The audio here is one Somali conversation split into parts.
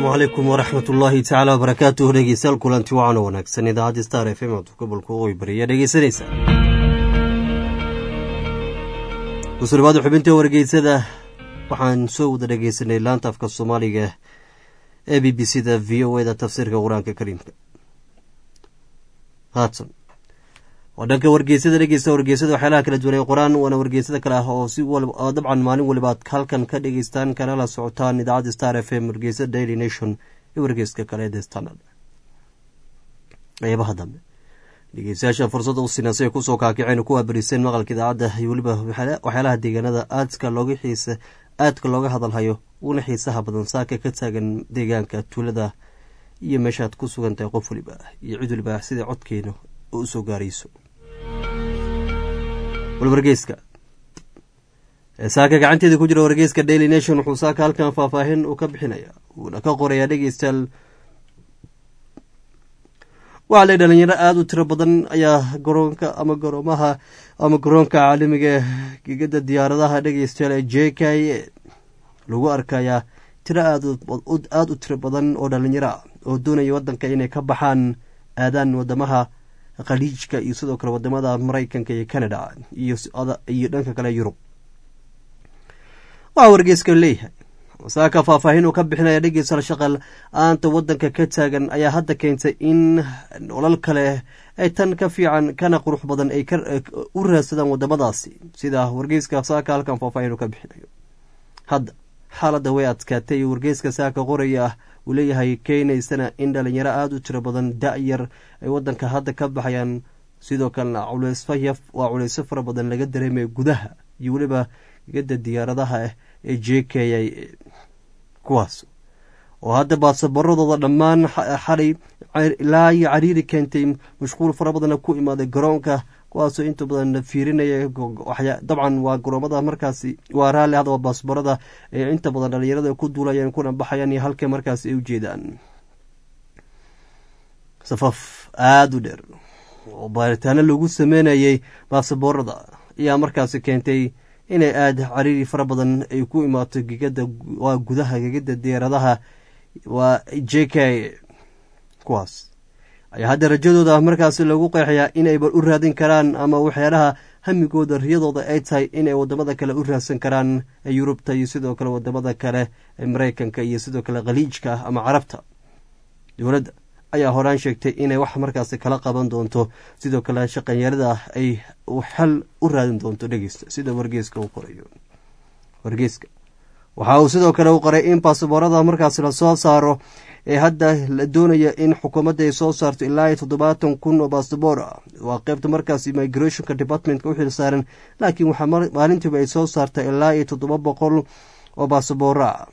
asalaamu calaykum waraxmat ullaahi tacaala wabarakaatuh dhegeystayaal kulanti wacan oo wanaagsan idaacadda star f m aad gobolka waqooyi bariya dhegeysanaysa kusurbaada xubinta wargeysada waxaan soo wada dhegeysanay laanta afka soomaaliga ee b b c da v o e da tafsiirka qur-aanka kariimka haatan waa dhanka wargeysada dhegeysta wargeysada waxyaalaha kala duwan ee qor-aan waana wargeysada kale ah oo si dabcan maalin waliba aad halkan ka dhegeystaan kana la socotaan idaacadda star f m wargeysada daily nation iyo wargeyska kale ee the standard qeybaha dambe dhegeystayaasha fursadda u sinaa si ay kusoo kaakiceen kuwa bariseen maqalka idaacadda iyo weliba waxyaalaha deegaanada aadka looga xiisa aadka looga hadalhayo uguna xiisaha badan saaka ka taagan deegaanka tuulada iyo meeshaad ku sugan tahay qof waliba iyo cid waliba sida codkeena oo usoo gaarayso wargeyska saaka gacanteeda ku jira wargeyska daily nation wuxuu saaka halkan faahfaahin uu ka bixinaya wuuna ka qorayaa dhegeystayaal waxaa le dhalinyaro aada u tiro badan ayaa garoonka ama garoomaha ama garoonka caalamiga gegada diyaaradaha dhegeystayaal ee j k a lagu arkayaa tiro aada u tiro badan oo dhalinyaro ah oo doonaya wadanka inay ka baxaan aadaan wadamaha khaliijka iyo sidoo kale wadamada maraykanka iyo canada iyo dhanka kale yurub waxaa wargeyska leeyahay saaka faahfaahin uu ka bixinaya dhegeysa shaqal aanta wadanka ka taagan ayaa hadda keentay in nolol kale ay tan ka fiican kana qurux badan ay u raadsadaan wadamadaasi sida wargeyska saaka halkan faahfaahin uu ka bixinayo hadda xaaladda way adkaatay wargeyska saaka qoraya ah uu leeyahay keenaysana in dhalinyaro aada u tiro badan da-yar ay wadanka hadda ka baxayaan sidoo kalena culeysfaya waa culeysyo fara badan laga dareemaya gudaha iyo weliba gegada diyaaradaha ee j k a kuwaas oo hadda baasabaradooda dhammaan xalay ilaa iyo cariiri keentay mashquul fara badanna ku imaaday garoonka kuwaasoo inta badan fiirinaya dabcan waa garoomada markaasi waa raalli hadaba baasbarada ee inta badan dhalinyarada ku duulayaan kuna baxayaan iyo halka markaasi ay u jeedaan safaf aada u dheer oo baaritaano lagu sameynayay baasaboorada ayaa markaasi keentay inay aada cariiri fara badan ay ku imaato gegada waa gudaha gegada diyaaradaha waa j k kuwaas ayaa hadda rajadooda markaasi lagu qeexayaa inayba u raadin karaan ama waxyaalaha hamigooda riyadooda ay tahay inay wadamada kale u raadsan karaan ee yurubta iyo sidoo kale wadamada kale ee maraykanka iyo sidoo kale khaliijka ah ama carabta dowladda ayaa horaan sheegtay inay wax markaasi kala qaban doonto sidoo kale shaqanyarada ay xal u raadin doonto dhegeysta sida wargeeska uu qorayo wargeeska waxa uu sidoo kale u qoray in basaboorada markaasi lasoo saaro ee hadda la doonaya in xukuumadda ay soo saarto ilaa iyo toddobaatan kun oo basaboor ah waa qeybta markaas immigrationka departmentka u xil saaran laakiin waxaa maalintiiba ay soo saarta ilaa iyo toddoba boqol oo basabooro ah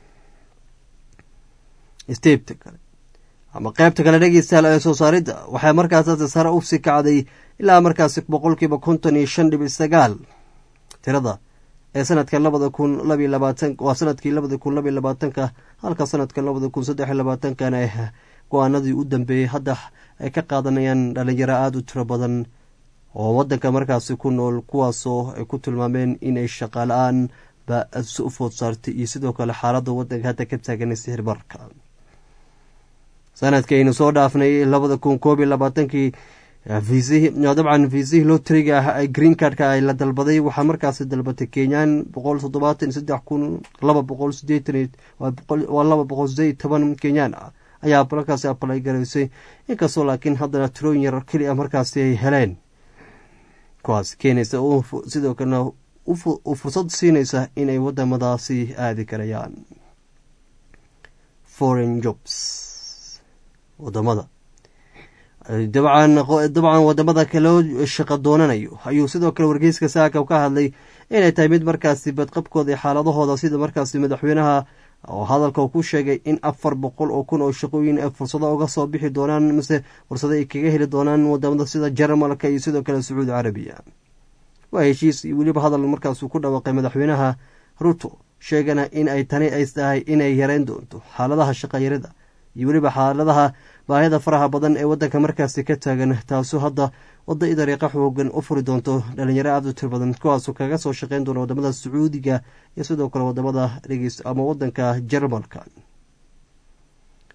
stebta kale ama qeybta kale dhegeystayaal ee soo saaridda waxaa markaas hadda sare u sii kacday ilaa markaasi boqolkiiba konton iyo shan dhibic sagaal tirada ee sanadka labada kun labiy labaatan waa sanadkii labada kun labiy labaatanka halka sanadka labada kun saddex labaatankana go-aanadii u dambeeyey hadda ay ka qaadanayaan dhalinyaro aada u tiro badan oo wadanka markaasi ku nool kuwaasoo ay ku tilmaameen inay shaqala-aan ba u food saartay iyo sidoo kale xaaladda wadanka hadda ka taagan sixirbarka sanadkaynu soo dhaafnay labada kun koob iyo labaatankii dabcan viisihii lotriga ah green cardka ay la dalbaday waxaa markaasi dalbatay kenyaan boqol toddobaatan saddex kun laba boqol sideetan waa laba boqol sideed toban kenyaan ah ayaa markaasi abalay garaysay inkastoo laakiin haddana tirooyin yar keli a markaasi ay heleen kuwaas keenaysa sidoo kalena u fursad siinaysa inay wadamadaasi aadi karayaan foreign jobs wadamada dabcan dabcan wadamada kaloo shaqo doonanayo ayuu sidoo kale wargeyska saaka ka hadlay inay tahay mid markaasi badqabkooda xaaladahooda sida markaasi madaxweynaha oo hadalka ku sheegay in afar boqol oo kun oo shaqooyin ay fursado uga soo bixi doonaan mise fursado ay kaga heli doonaan wadamada sida jarmalka iyo sidoo kale sacuudi carabiya waa heshiis iyo weliba hadal markaasuu ku dhawaaqay madaxweynaha ruto sheegana in ay tani ay tahay inay yareyn doonto xaaladaha shaqayarida iyo weliba xaaladaha baahida faraha badan ee wadanka markaasi ka taagan taasoo hadda wada i dariiqa xoogan u furi doonto dhalinyaro aada u tir badan kuwaasoo kaga soo shaqeyn doona wadamada sacuudiga iyo sidoo kale wadamada dhegeys ama wadanka jarmalka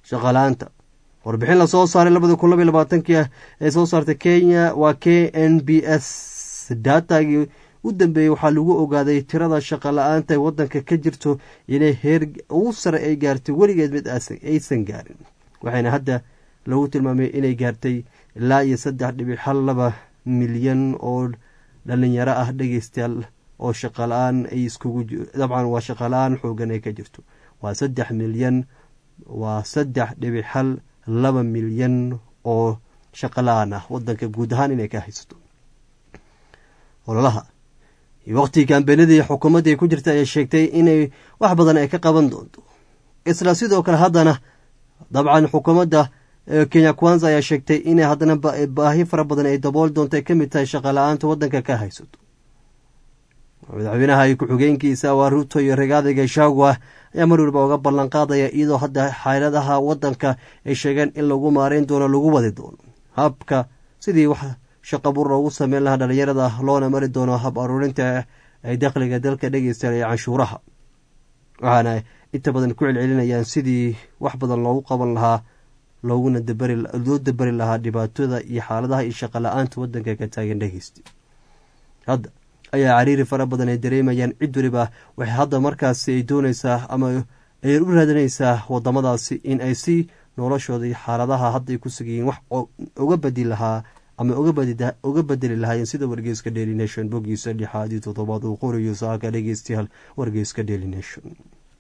shaqala-aanta warbixin lasoo saaray labada kun labaiy labaatankii ah ee soo saartay kenya waa k n b s daatagii u dambeeyey waxaa lagu ogaaday tirada shaqa la-aanta ee wadanka ka jirto inay heer ugu sare ay gaartay weligeed mid aysan gaarin waxayna hadda lagu tilmaamay inay gaartay ilaa iyo saddex dhibic hal laba milyan oo dhalinyaro ah dhegeystayaal oo shaqala-aan ay iskugu dabcan waa shaqala-aan xoogan ay ka jirto waa saddex milyan waa saddex dhibic hal laba milyan oo shaqala-aan ah wadanka guud ahaan inay ka haysato ololaha iyo waqtigii kaambeynadii xukuumadda ay ku jirta ayaa sheegtay inay wax badan ay ka qaban doonto isla sidoo kale haddana dabcan xukuumadda kenya kwanza ayaa sheegtay inay haddana baahi fara badan ay dabool doonto ay ka mid tahay shaqala-aanta waddanka ka haysato madaxweynaha iyo ku-xigeenkiisa waa ruuto iyo regaada gashagwa ayaa mar waliba uga ballan qaadaya iyadoo hadda xaaladaha waddanka ay sheegeen in lagu maareyn doono lagu wadi doono habka sidii wax shaqa bur loogu sameyn lahaa dhalinyarada loona mari doono hab aruurinta ay dakhliga dalka dhegeystayan iyo canshuuraha waxaana inta badan ku celcelinayaan sidii wax badan loogu qaban lahaa looguna loo dabari lahaa dhibaatada iyo xaaladaha iyo shaqa la-aanta wadanka ka taagan dhegeysta hadda ayaa cariiri fara badan ay dareemayaan cid waliba waxay hadda markaasi ay doonaysaa ama ay u raadinaysaa wadamadaasi in ay si noloshooda iyo xaaladaha hadda ay ku sugayiin wax uga badi lahaa ama uga bedeli lahaayeen sida wargeyska daily nation boggiisa lixaad iyo toddobaad uu qorayo saaka dhegeystayaal wargeyska daily nation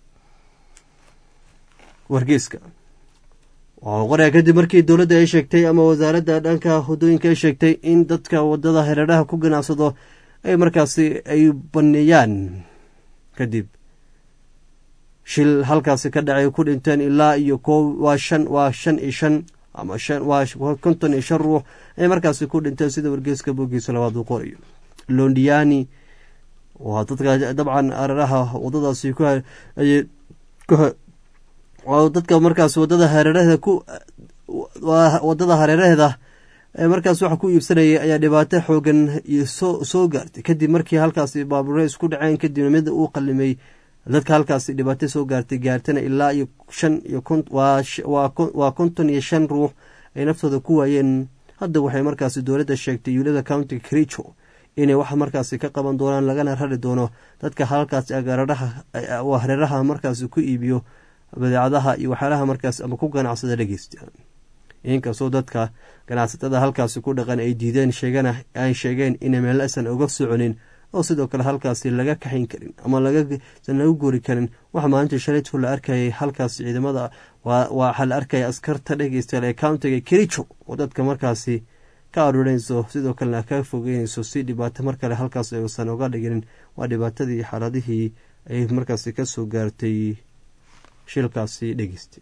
wargeyska waxau qoraya kadib markii dowladda ay sheegtay ama wasaaradda dhanka wadooyinka ay sheegtay in dadka wadada hareeraha ku ganacsado ay markaasi ay baneeyaan kadib shil halkaasi ka dhacay ku dhinteen ilaa iyo koo waa shan waa shan iyo shan ama shan waa konton iyo shan ruux ay markaasi ku dhinteen sida wargeeska boggiisa labaad uu qorayo londiani waa dadka dabcan hareeraha wadadaasi ku ayay dadka markaas wadada hareeraheeda ku wadada hareeraheeda ee markaas waxa ku iibsanayay ayaa dhibaato xoogan iyo soo soo gaartay kadib markii halkaasi baabuure isku dhaceen kadibna mid uu qalimay dadka halkaasi dhibaato soo gaartay gaartana ilaa iyo shan iyo waa konton iyo shan ruux ay naftooda ku waayeen hadda waxay markaasi dowladda sheegtay yuulada county kricho inay wax markaasi ka qaban doonaan lagana rari doono dadka halkaasi hareeraha markaasi ku iibiyo badeecadaha iyo waxyaalaha markaas ama ku ganacsada dhegeysta inkastoo dadka ganacsatada halkaasi ku dhaqan ay diideen sheegana ay sheegeen inay meelasan uga soconin oo sidoo kale halkaasi laga kaxayn karin ama lagasan laga gori karin waxa maalintii shalaytu la arkayay halkaasi ciidamada waxaa la arkaya askarta dhegeystayaal ee countiga kericho oo dadka markaasi ka aruurinayso sidoo kalena ka fogeynayso si dhibaato mar kale halkaas aysan uga dhiginin waa dhibaatadii xaaladihii ay markaasi kasoo gaartay shilkaasi dhegeysta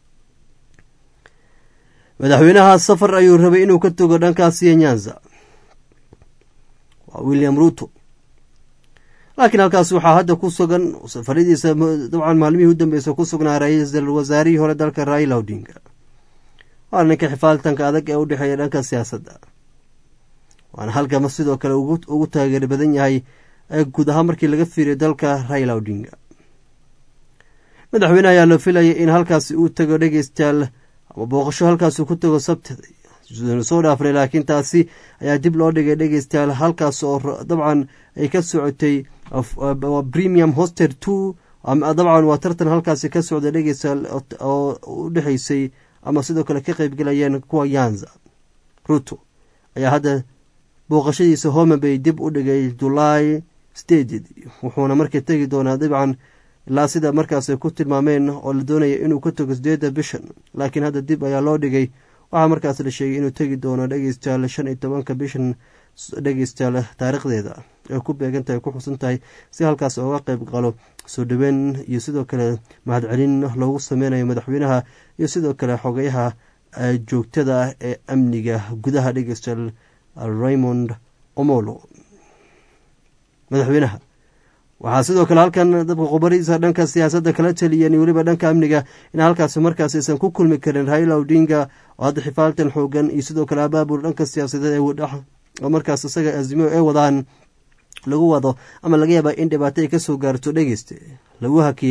madaxweynaha safar ayuu rabay inuu ka togo dhankaasiyo nyanza waa william ruto laakiin halkaas waxaa hadda ku sugan safaradiisa dabcan maalmihii u dambeysa ku sugnaa ra-iisul wasaarihii hore dalka raila odinga waana ninka xifaaltanka adag ee u dhexeeya dhanka siyaasadda waana halkama sidoo kale ugu taageer badan yahay guud ahaan markii laga fiiriyo dalka raila odinga madaxweyne ayaa la filaya in halkaasi uu tago dhegeystayaal ama booqasho halkaasi ku tago sabtida soo dhaafnay laakiin taasi ayaa dib loo dhigay dhegeystayaal halkaas oo dabcan ay ka socotay premium hoster two dabcan waa tartan halkaasi ka socda dhegeystayaal oo u dhexeysay ama sidoo kale ka qeybgalayeen kuwa yanza ruto ayaa hadda booqashadiisa home bay dib u dhigay julaay steded wuxuuna markii tegi doonaa dabcan ilaa sida markaas ku tilmaameen oo la doonaya inuu ka tago sideedda bishan laakiin hadda dib ayaa loo dhigay waxaa markaas la sheegay inuu tegi doono dhegeystayaal shan iyo tobanka bishan dhegeystayaal taariikhdeeda ay ku beegantahay ku xusan tahay si halkaas ooga qeyb qalo soo dhaweyn iyo sidoo kale mahadcelin loogu sameynayo madaxweynaha iyo sidoo kale xogeyaha joogtada ah ee amniga gudaha dhegeystayaal raymond omolo madaxweynaha waxaa sidoo kale halkan dabka qubariisa dhanka siyaasadda kala taliyeen weliba dhanka amniga in halkaasi markaas aysan ku kulmi karin raila odinga oo hadda xifaaltan xoogan iyo sidoo kale abaabul dhanka siyaasadeed oo markaas isaga azimo ay wadaan lagu wado ama laga yaaba in dhibaato ay kasoo gaarto dhegeyste lagu hakiyey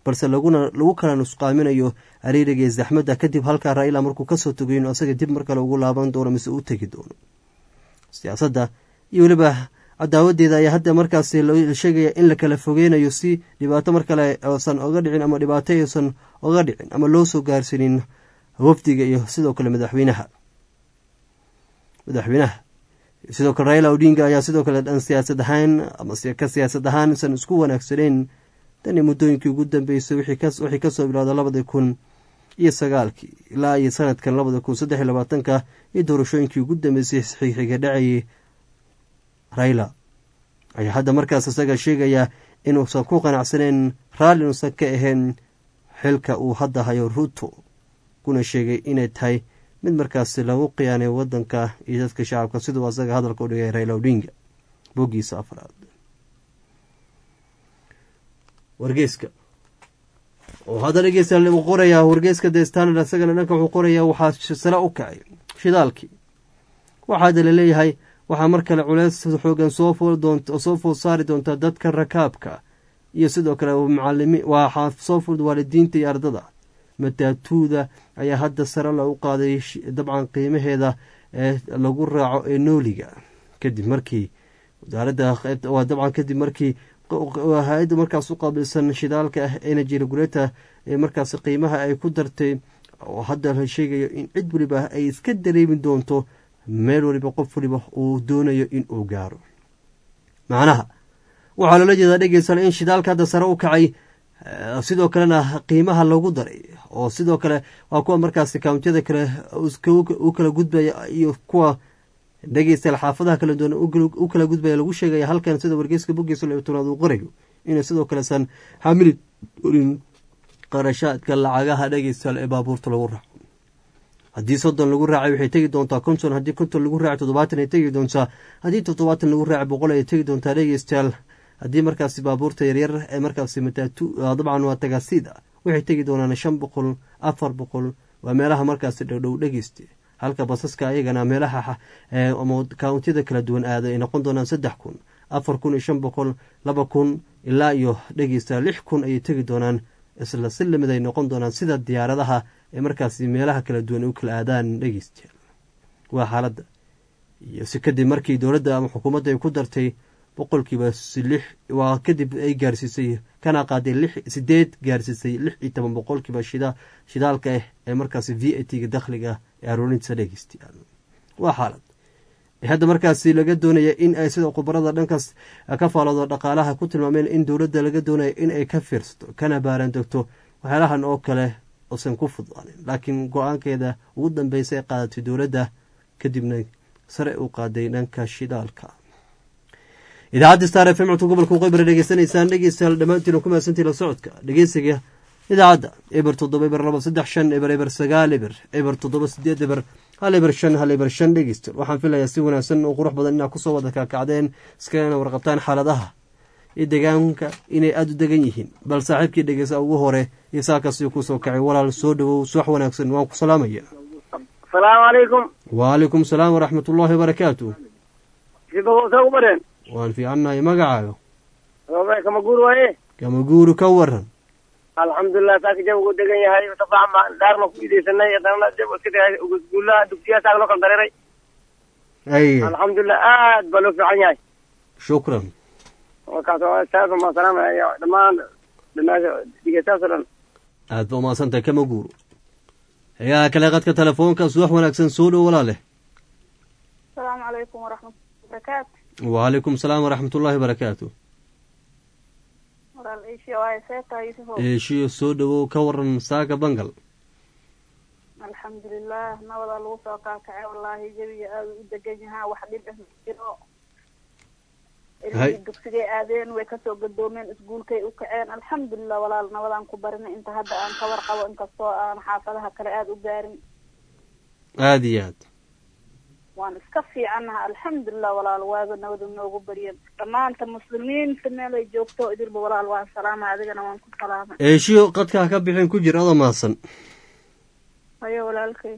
balse laguna lagu kala nusqaaminayo cariiriga iyo zaxmadda kadib halkaa raila markuu kasoo togayo inu asaga dib mar kale ugu laaban doono mise u tegi doono siyaasadda iyo weliba cadaawadeeda ayaa hadda markaasi la sheegaya in la kala fogeynayo si dhibaato mar kale oosan oga dhicin ama dhibaato aysan oga dhicin ama loo soo gaarsiinin wafdiga iyo sidoo kale madaxweynaha madaxweynaha sidoo kale raila odinga ayaa sidoo kale dhan siyaasad ahaan ama ka siyaasad ahaan isan isku wanaagsaneyn tani muddooyinkii ugu dambeysay wixii kasoo bilowda labada kun iyo sagaalkii ilaa iyo sanadkan labada kun saddex iyo labaatanka iyo doorashooyinkii ugu dambeysay xixiga dhacayay raila ayaa hadda markaas isaga sheegayaa inuusan ku qanacsaneyn raalli inuusan ka ahayn xilka uu hadda hayo ruto kuna sheegay inay tahay mid markaasi lagu khiyaanay wadanka iyo dadka shacabka siduu asaga hadalka u dhigay raila odinga boggiisa afraad wargeyska oo hadda dhegeysta uu qorayaa wargeyska the standard isagana dhanka wuxuu qorayaa waxaa sare u kacay shidaalkii waxaada la leeyahay waxaa mar kale culeys xoogan soo food saari doonta dadka rakaabka iyo sidoo kale macalimi waxaa soo food waalidiinta iyo ardada mataatuuda ayaa hadda sare lagu qaaday dabcan qiimaheeda ee lagu raaco ee nooliga kadib markii wasaaradda waa dabcan kadib markii hay-adda markaas u qaabilsan shidaalka ah energy regulator ee markaas qiimaha ay ku dartay oo hadda la sheegayo in cid waliba ay iska dareemi doonto meel waliba qof waliba uu doonayo in uu gaaro macnaha waxaa loola jeedaa dhegeysan in shidaalka hadda sare u kacay sidoo kalena qiimaha lagu daray oo sidoo kale waa kuwa markaas kawntiyada kale u kala gudbaya iyo kuwa dhegeystayaal xaafadaha kala duwan u kala gudbaya lagu sheegaya halkan sida wargeyska boggiisa labtanaad uu qorayo inay sidoo kalesan xamili orin qarashaadka lacagaha dhegeystayaal ee baabuurta lagu raaco haddii soddon lagu raacay waxay tegi doontaa konton haddii konton lagu raacay toddobaatan ay tegi doontaa haddii toddobaatan lagu raacay boqol ay tegi doontaa dhegeystayaal haddii markaasi baabuurta yaryar ee markaasi mataatu dabcan waa tagaasiida waxay tegi doonaan shan boqol afar boqol waa meelaha markaasi dhowdhow dhegeyste halka basaska ayagana meelaha kawntiyada kala duwan aada ay noqon doonaan saddex kun afar kun iyo shan boqol laba kun ilaa iyo dhegeysta lix kun ayay tegi doonaan isla si lamid ay noqon doonaan sida diyaaradaha ee markaasi meelaha kala duwan u kala aadaan dhegeystayaal waa xaaladda iyo si kadib markii dowladda ama xukuumadda ay ku dartay boqolkiiba lix waa kadib ay gaarsiisay kana qaaday lix sideed gaarsiisay lix iyo toban boqolkiiba shida shidaalka ah ee markaasi v a t ga dakhliga ee aroorintiisa dhegeystayaal waa xaalad hadda markaasi laga doonaya in ay sida khubarada dhankaas ka faaloodo dhaqaalaha ku tilmaameen in dowladda laga doonaya in ay ka fiirsato kana baaran degto waxyaalahan oo kale usan ku fudaanin laakiin go-aankeeda ugu dambeysa ay qaadatay dowladda kadibna sare u qaaday dhanka shidaalka idaacadda star f m codka gobolka waqooyi dhegeysanaysaan dhegeystayaal dhammaantiin ku mahadsantii la socodka dhegeysiga idaacadda eber toddoba eber laba saddex shan eber eber sagaal eber eber toddoba sideed eber hal eber shan hal eber shan dhegeystayaal waxaan filayaa si wanaagsan oo qurux badan inaad kusoo wada kaakacdeen iskagana warqabtaan xaaladaha iyo deegaanka inay aada u degan yihiin bal saaxiibkii dhegeysa ugu hore iyo saakasi kusoo kacay walaal soo dhawow subax wanaagsan waan ku salaamaya asalaamu calaykum wacalaykum salaam waraxmat ullaahi wabarakaatu sida u bareen waan fiicannahay magacaaga kama guur waaye kama guuri ka waran alxamdulilah saaka jabgu degan yahay tafacan baan dhaarna ku ideysanay haddana jab iska tagay iskuullaha dugsiyaa saak loo kala dareeray ay alxamdulilah aad baa loo fiican yahay shukran markaas saasa maa salaamaya dhammaan dhamaasha dhegeystayaasoo dhan aad ba umaasantahay kama guuro hegaha kale qadka telefoonka subax wanaagsan soo dhow walaaleh asalaamu calaykum waraxmatullahi wabarakaatu wacalaykum salaam waraxmat ullaahi barakaatu walaal eeshiya waaye see tahay yusufow eeshiyo soo dhowow ka waran saaka bangal alxamdulilah nabadaa lagu soo kaakacay wallaahi jabiga aada u degan yahaa wax dhib ah ma jiro ilmihii dugsigay aadeen way kasoo gadoomeen iskuulkay u kaceen alxamdulilah walaal nabadaan ku barinay inta hadda aan ka warqabo inkastoo aan xaafadaha kale aada u gaarin aada iyo aad waan iska fiicannaha alxamdulilah walaal waaga nabadu noogu baryan dhammaanta muslimiinta meel ay joogto idilba walaal waan salaama adigana waan ku salaamay eeshiyo qadkaa ka bixin ku jir adoo mahadsan hayo walaalkay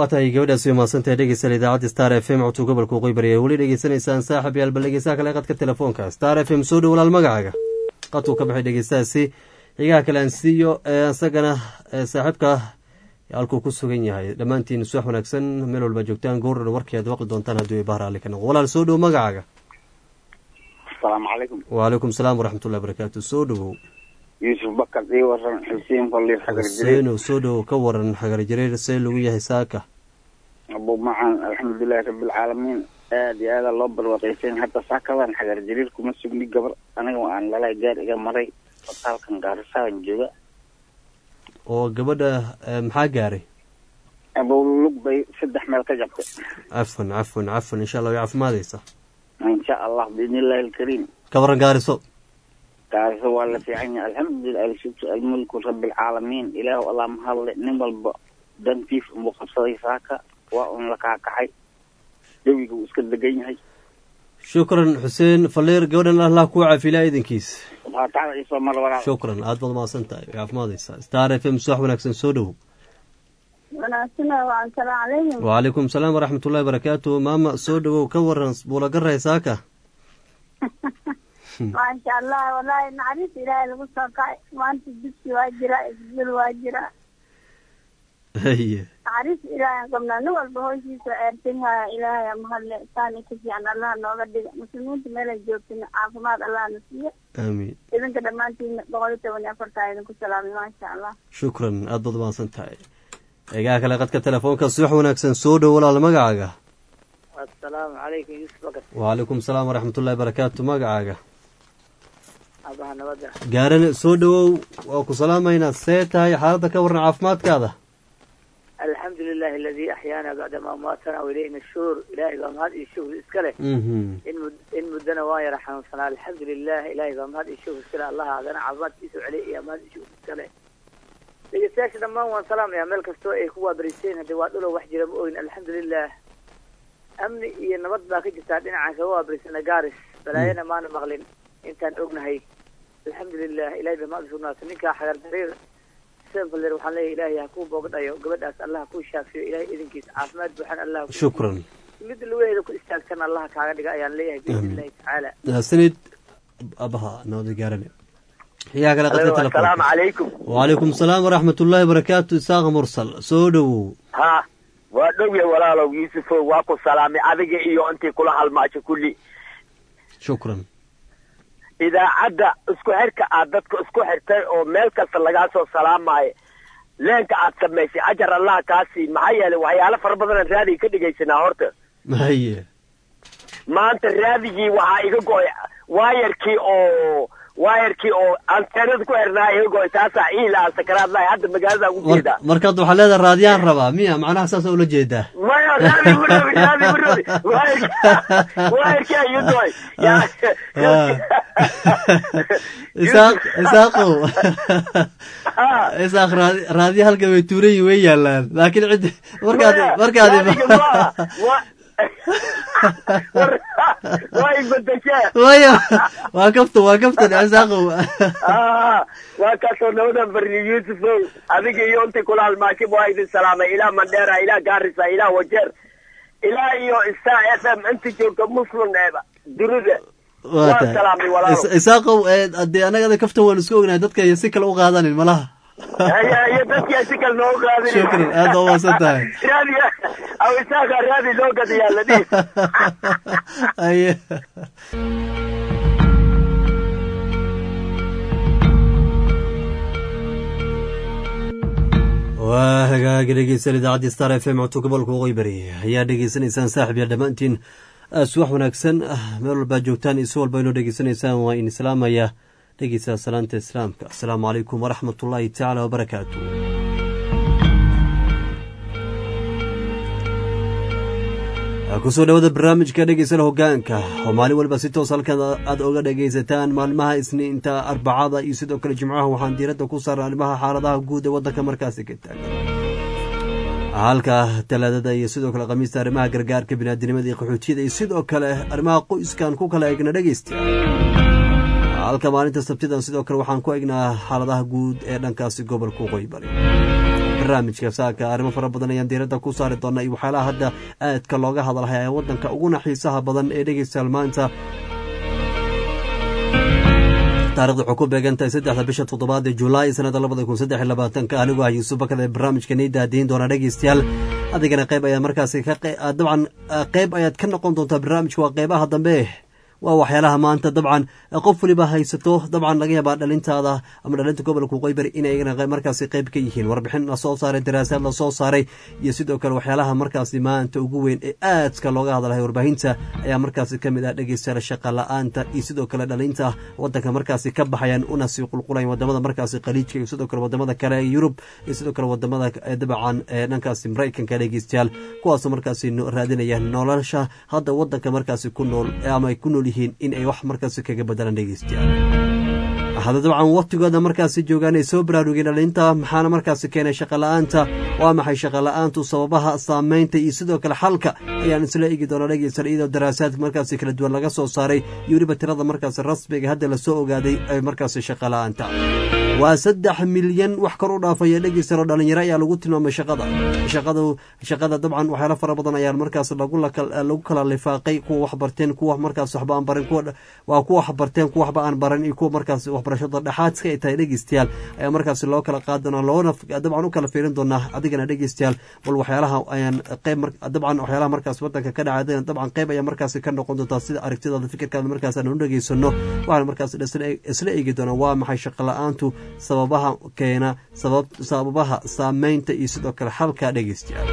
waa tahay gabadhaasi umahadsantahay dhegeystayaal idaacadda star f m codka gobolka waqooyi bari weli dhegeysanaysaan saaxib yaal bal dhegeystaha kale qadka telefoonka star f m soo dhow walaal magacaaga qadkuu ka baxay dhegeystahaasi xigaha kale aan siiyo isagana saaxiibka halkuu ku sugan yahay dhammaantiin suwax wanaagsan meel walba joogtaan goordhan warkii aad waqi doontaan hadduu ibaha raalli ka noqo walaal soo dhow magacaaga asalaamu calaykum wacalaykum salaam waraxmatullahi barakaatu soo dhowow yuusuf bakar ii waran xuseen faliir xagar jireer xuseenow soo dhowow ka waran xagar jareer see lagu yahay saaka abu macan alxamdulilahi rabbilcaalamiin aad iyo aada loo barwaaqeysan hadda saakadan xagar jariir kuma sugni gabar aniga aan lalay gaar iga maray fataalkan gaarisahan jooga oo gabadha maxaa gaaray abowlulug bay saddex meel ka jabtay cafwan cafwan cafwan insha allah way caafimaadeysa insha allah biidni illahi alkariim ka waran gaariso gaariso waa la fiican yahay alxamdulilah alshukru almulku rabbilcaalamiin ilaahu allah mahadle nin walba dantiis unbuu qabsaday saaka waa un la kaakacay jawiga uu iska degan yahay shukran xuseen faliir gabadhan allah kuu caafilaa idinkiis faataxda isoo mar walaal shukran aad baad mahadsan tahay way caafimaadeysaa star f m suwax wanaagsan soo dhowow wanaagsanaa waan salaam calaykum wacalaykum salaam waraxmatullahi barakaatu maama soo dhowow ka waran buulagaray saaka maasha allah wallaahi naxariis ilaahay lagu soo kacay maanta dugsi waa jira isbel waa jira haye naxariis ilaahay qabnaa nin walba howshiisa eertin haya ilaahay mahadle saani ka fiican allah nooga dhiga muslimiinta meelay joogtin caafimaad allah na siiyo aamiin idinka dhammaantiina boqol iyo toban iyo afartaa idinku salaamay maasha allah shukran aad baad mahadsan tahay eegaha kale qadka telefoonka subax wanaagsan soo dhow walaal magacaaga asalaamu calaykum yuusuf bakar wacalaykum salaam waraxmatullahi barakaatu magacaaga abaha nabadda gaarane soo dhowow waa ku salaamaynaa see tahay xaaladda ka waran caafimaadkaada alxamdu lilahi aladii axyaana bacdama amaatana wailayhi nashuur ilaahay baa mahad iyo shuhur iska leh mhm in mud in muddana waa yara xanuunsanaa alxamdu lilah ilaahay baa mahad iyo shuhur iska leh allaha adana caafimaadkiisa celiya iyo mahad iyo shuhur iska leh dhegeystayaasha dhammaan waan salaamayaa meel kastoo ay ku waabariseen haddii waa dhulow wax jira ma ogin alxamdu lilah amni iyo nabad baa ka jirtaa dhinacaan kaga waabarisana gaaris balaayana maana maqlin intaan ognahay alxamdu lilah ilahay baa mahad usugnaatay ninkaa xagar dariir senfaler waxaan leeyahay ilaahay ha kuu boogadhayo gabadhaas allah ha kuu shaafiyo ilahay idinkiisa caafimaad buuxan allah ha kuu shukran mid lugaheeda ku istaagtana allah kaaga dhiga ayaan leeyahay biidni illahi tacaala sanid abaha nabada gaarane xigaa kale qadka asalaamu telefoonka calaykum wacalaykum salaam waraxmatullaahi barakaatu isaaq mursal soo dhowow ha waa dhowya walaalow yuusufow waa ku salaamay adiga iyo intii kula halmaasho kulli shukran idaacadda isku xirka aad dadka isku xirtay oo meel kasta lagaa soo salaamaayo leenka aad samaysay ajar allah kaa sii maxaa yeelay waxyaalo fara badanaan raadiga ka dhegaysanaa horta haye maanta raadigii waxaa iga go-ay waayarkii oo waayarkii oo anteenada ku xirnaa iga go-ay taasaa iila aan sakaraad lahay hadda magaalada ugu jeedaa Mar- markaad waxaa leedahay raadiyaan rabaa miya macnaha saasa ula jeedaa maya raadi bu rabi raadi bu rabi waayarkii waayarkii ayuu doy isaaq isaaqow isaaq raadi raadiya halka way tuuran yihin way yaalaan laakiin cid markaad markaad way bedeshee waya waa kaftan waa kaftan isaaqow waa kaasoo nabadan barni yuusufow adiga iyo intii kula halmaashib waa idin salaamay ilaa mandheera ilaa gaarisa ilaa wajeer ilaa iyo star f m inta joogta muslim eeba durida waan salaamay walaalo isaaqow dee anagada kaftan waan isku ognahay dadka si kale u qaadanin malaha haya iyo dadkia si kale noogu qaadin shukran aad baa umaasan tahay raadi aw isaaqa raadi loo gadayaa la dhihi haye waa hagaagi dhegeysan idaacadii star f m codka gobolka waqooyi bari ayaa dhegeysanaysaan saaxib ya dhammaantiin subax wanaagsan meel walbaa joogtaan iyo si walba inoo dhegeysanaysaan waa in islaamaya dhegeysaa salaanta islaamka asalaamu calaykum waraxmat ullaahi tacaala wabarakaatu kusoo dhawada barnaamijka dhegeysana hogaanka oo maalin walba si toos halkan aad oga dhegaysataan maalmaha isniinta arbacada iyo sidoo kale jimcaha waxaan diiradda ku saara arrimaha xaaladaha guud ee waddanka markaasi ka taagan halka talaadada iyo sidoo kale khamiista arrimaha gargaarka biniaadinimada iyo qaxootiyada iyo sidoo kale arrimaha qoyskan ku kala egna dhegeysta halka maalinta sabtidan sidoo kale waxaan ku egnaa xaaladaha guud ee dhankaasi gobolka waqooyi bari barnaamijka saaka arrimo fara badan ayaan diiradda ku saari doonaa iyo waxyaalaha hadda aadka looga hadalhaya ee waddanka uguna xiisaha badan ee dhegeystayaal maanta taarikhda waxuu ku beegan tahay saddexda bisha toddobaad ee julaay sanada labada kun saddex iyo labaatanka anigoo ah yuusuf bakada ee barnaamijka nii daadiin doona dhegeystayaal adigana qayb ayaad markaasi ka dabcan qayb ayaad ka noqon doontaa barnaamijka waa qeybaha dambe waa waxyaalaha maanta dabcan qof waliba haysato dabcan laga yaabaa dhalintaada ama dhalinta gobolka qoybari inay markaasi qayb ka yihiin warbixin lasoo saaray daraasaad lasoo saaray iyo sidoo kale waxyaalaha markaasi maanta ugu weyn ee aadka looga hadlahay warbaahinta ayaa markaasi kamid ah dhegeystayaal shaqa la-aanta iyo sidoo kale dhalinta wadanka markaasi ka baxayaan una sii qulqulayan wadamada markaasi khaliijka iyo sidoo kale wadamada kale ee yurub iyo sidoo kale wadamada dabcan ee dhankaasi maraykanka dhegeystayaal kuwaasoo markaasi raadinaya nolosha hadda wadanka markaasi ku nool ama ay ku nool in ay wax markaasi kaga badalaan dhegeystayaal hada dabcan waqtigooda markaasi joogaan ay soo baraarugeen dhalinta maxaana markaasi keenay shaqala-aanta waa maxay shaqala-aantu sababaha saameynta iyo sidoo kale xalka ayaan isla eegi doonaa dhegeysan iyadoo daraasaad markaasi kala duwan laga soo saaray iyo weliba tirada markaasi rasmiga hadda lasoo ogaaday ee markaasi shaqala-aanta waa saddex milyan wax kor u dhaafaya dhegeysanoo dhalinyaro ayaa lagu tilmaamay shaqada shaqadu shaqada dabcan waxyaalo fara badan ayaa markaas lagu kala lifaaqay kuwa wax barteen kuwa markaas waxba aan barin waa kuwa wax barteen kuwa waxba aan baran iyo kuwa markaas waxbarashada dhexaadka ay tahay dhegeystayaal ayaa markaasi loo kala qaadi doonaa loona dabcan u kala fiirin doonaa adigana dhegeystayaal bal waxyaalaha ayaan qeyb dabcan waxyaalaha markaas wadanka ka dhacay dabcan qeyb ayaa markaasi ka noqon doontaa sida aragtidaada fikirkaada markaas aan u dhegeysano waxaan markaas isla eegi doonaa waa maxay shaqa la-aantu sababaha keena sababaha saameynta iyo sidoo kale xalka dhegeystayaal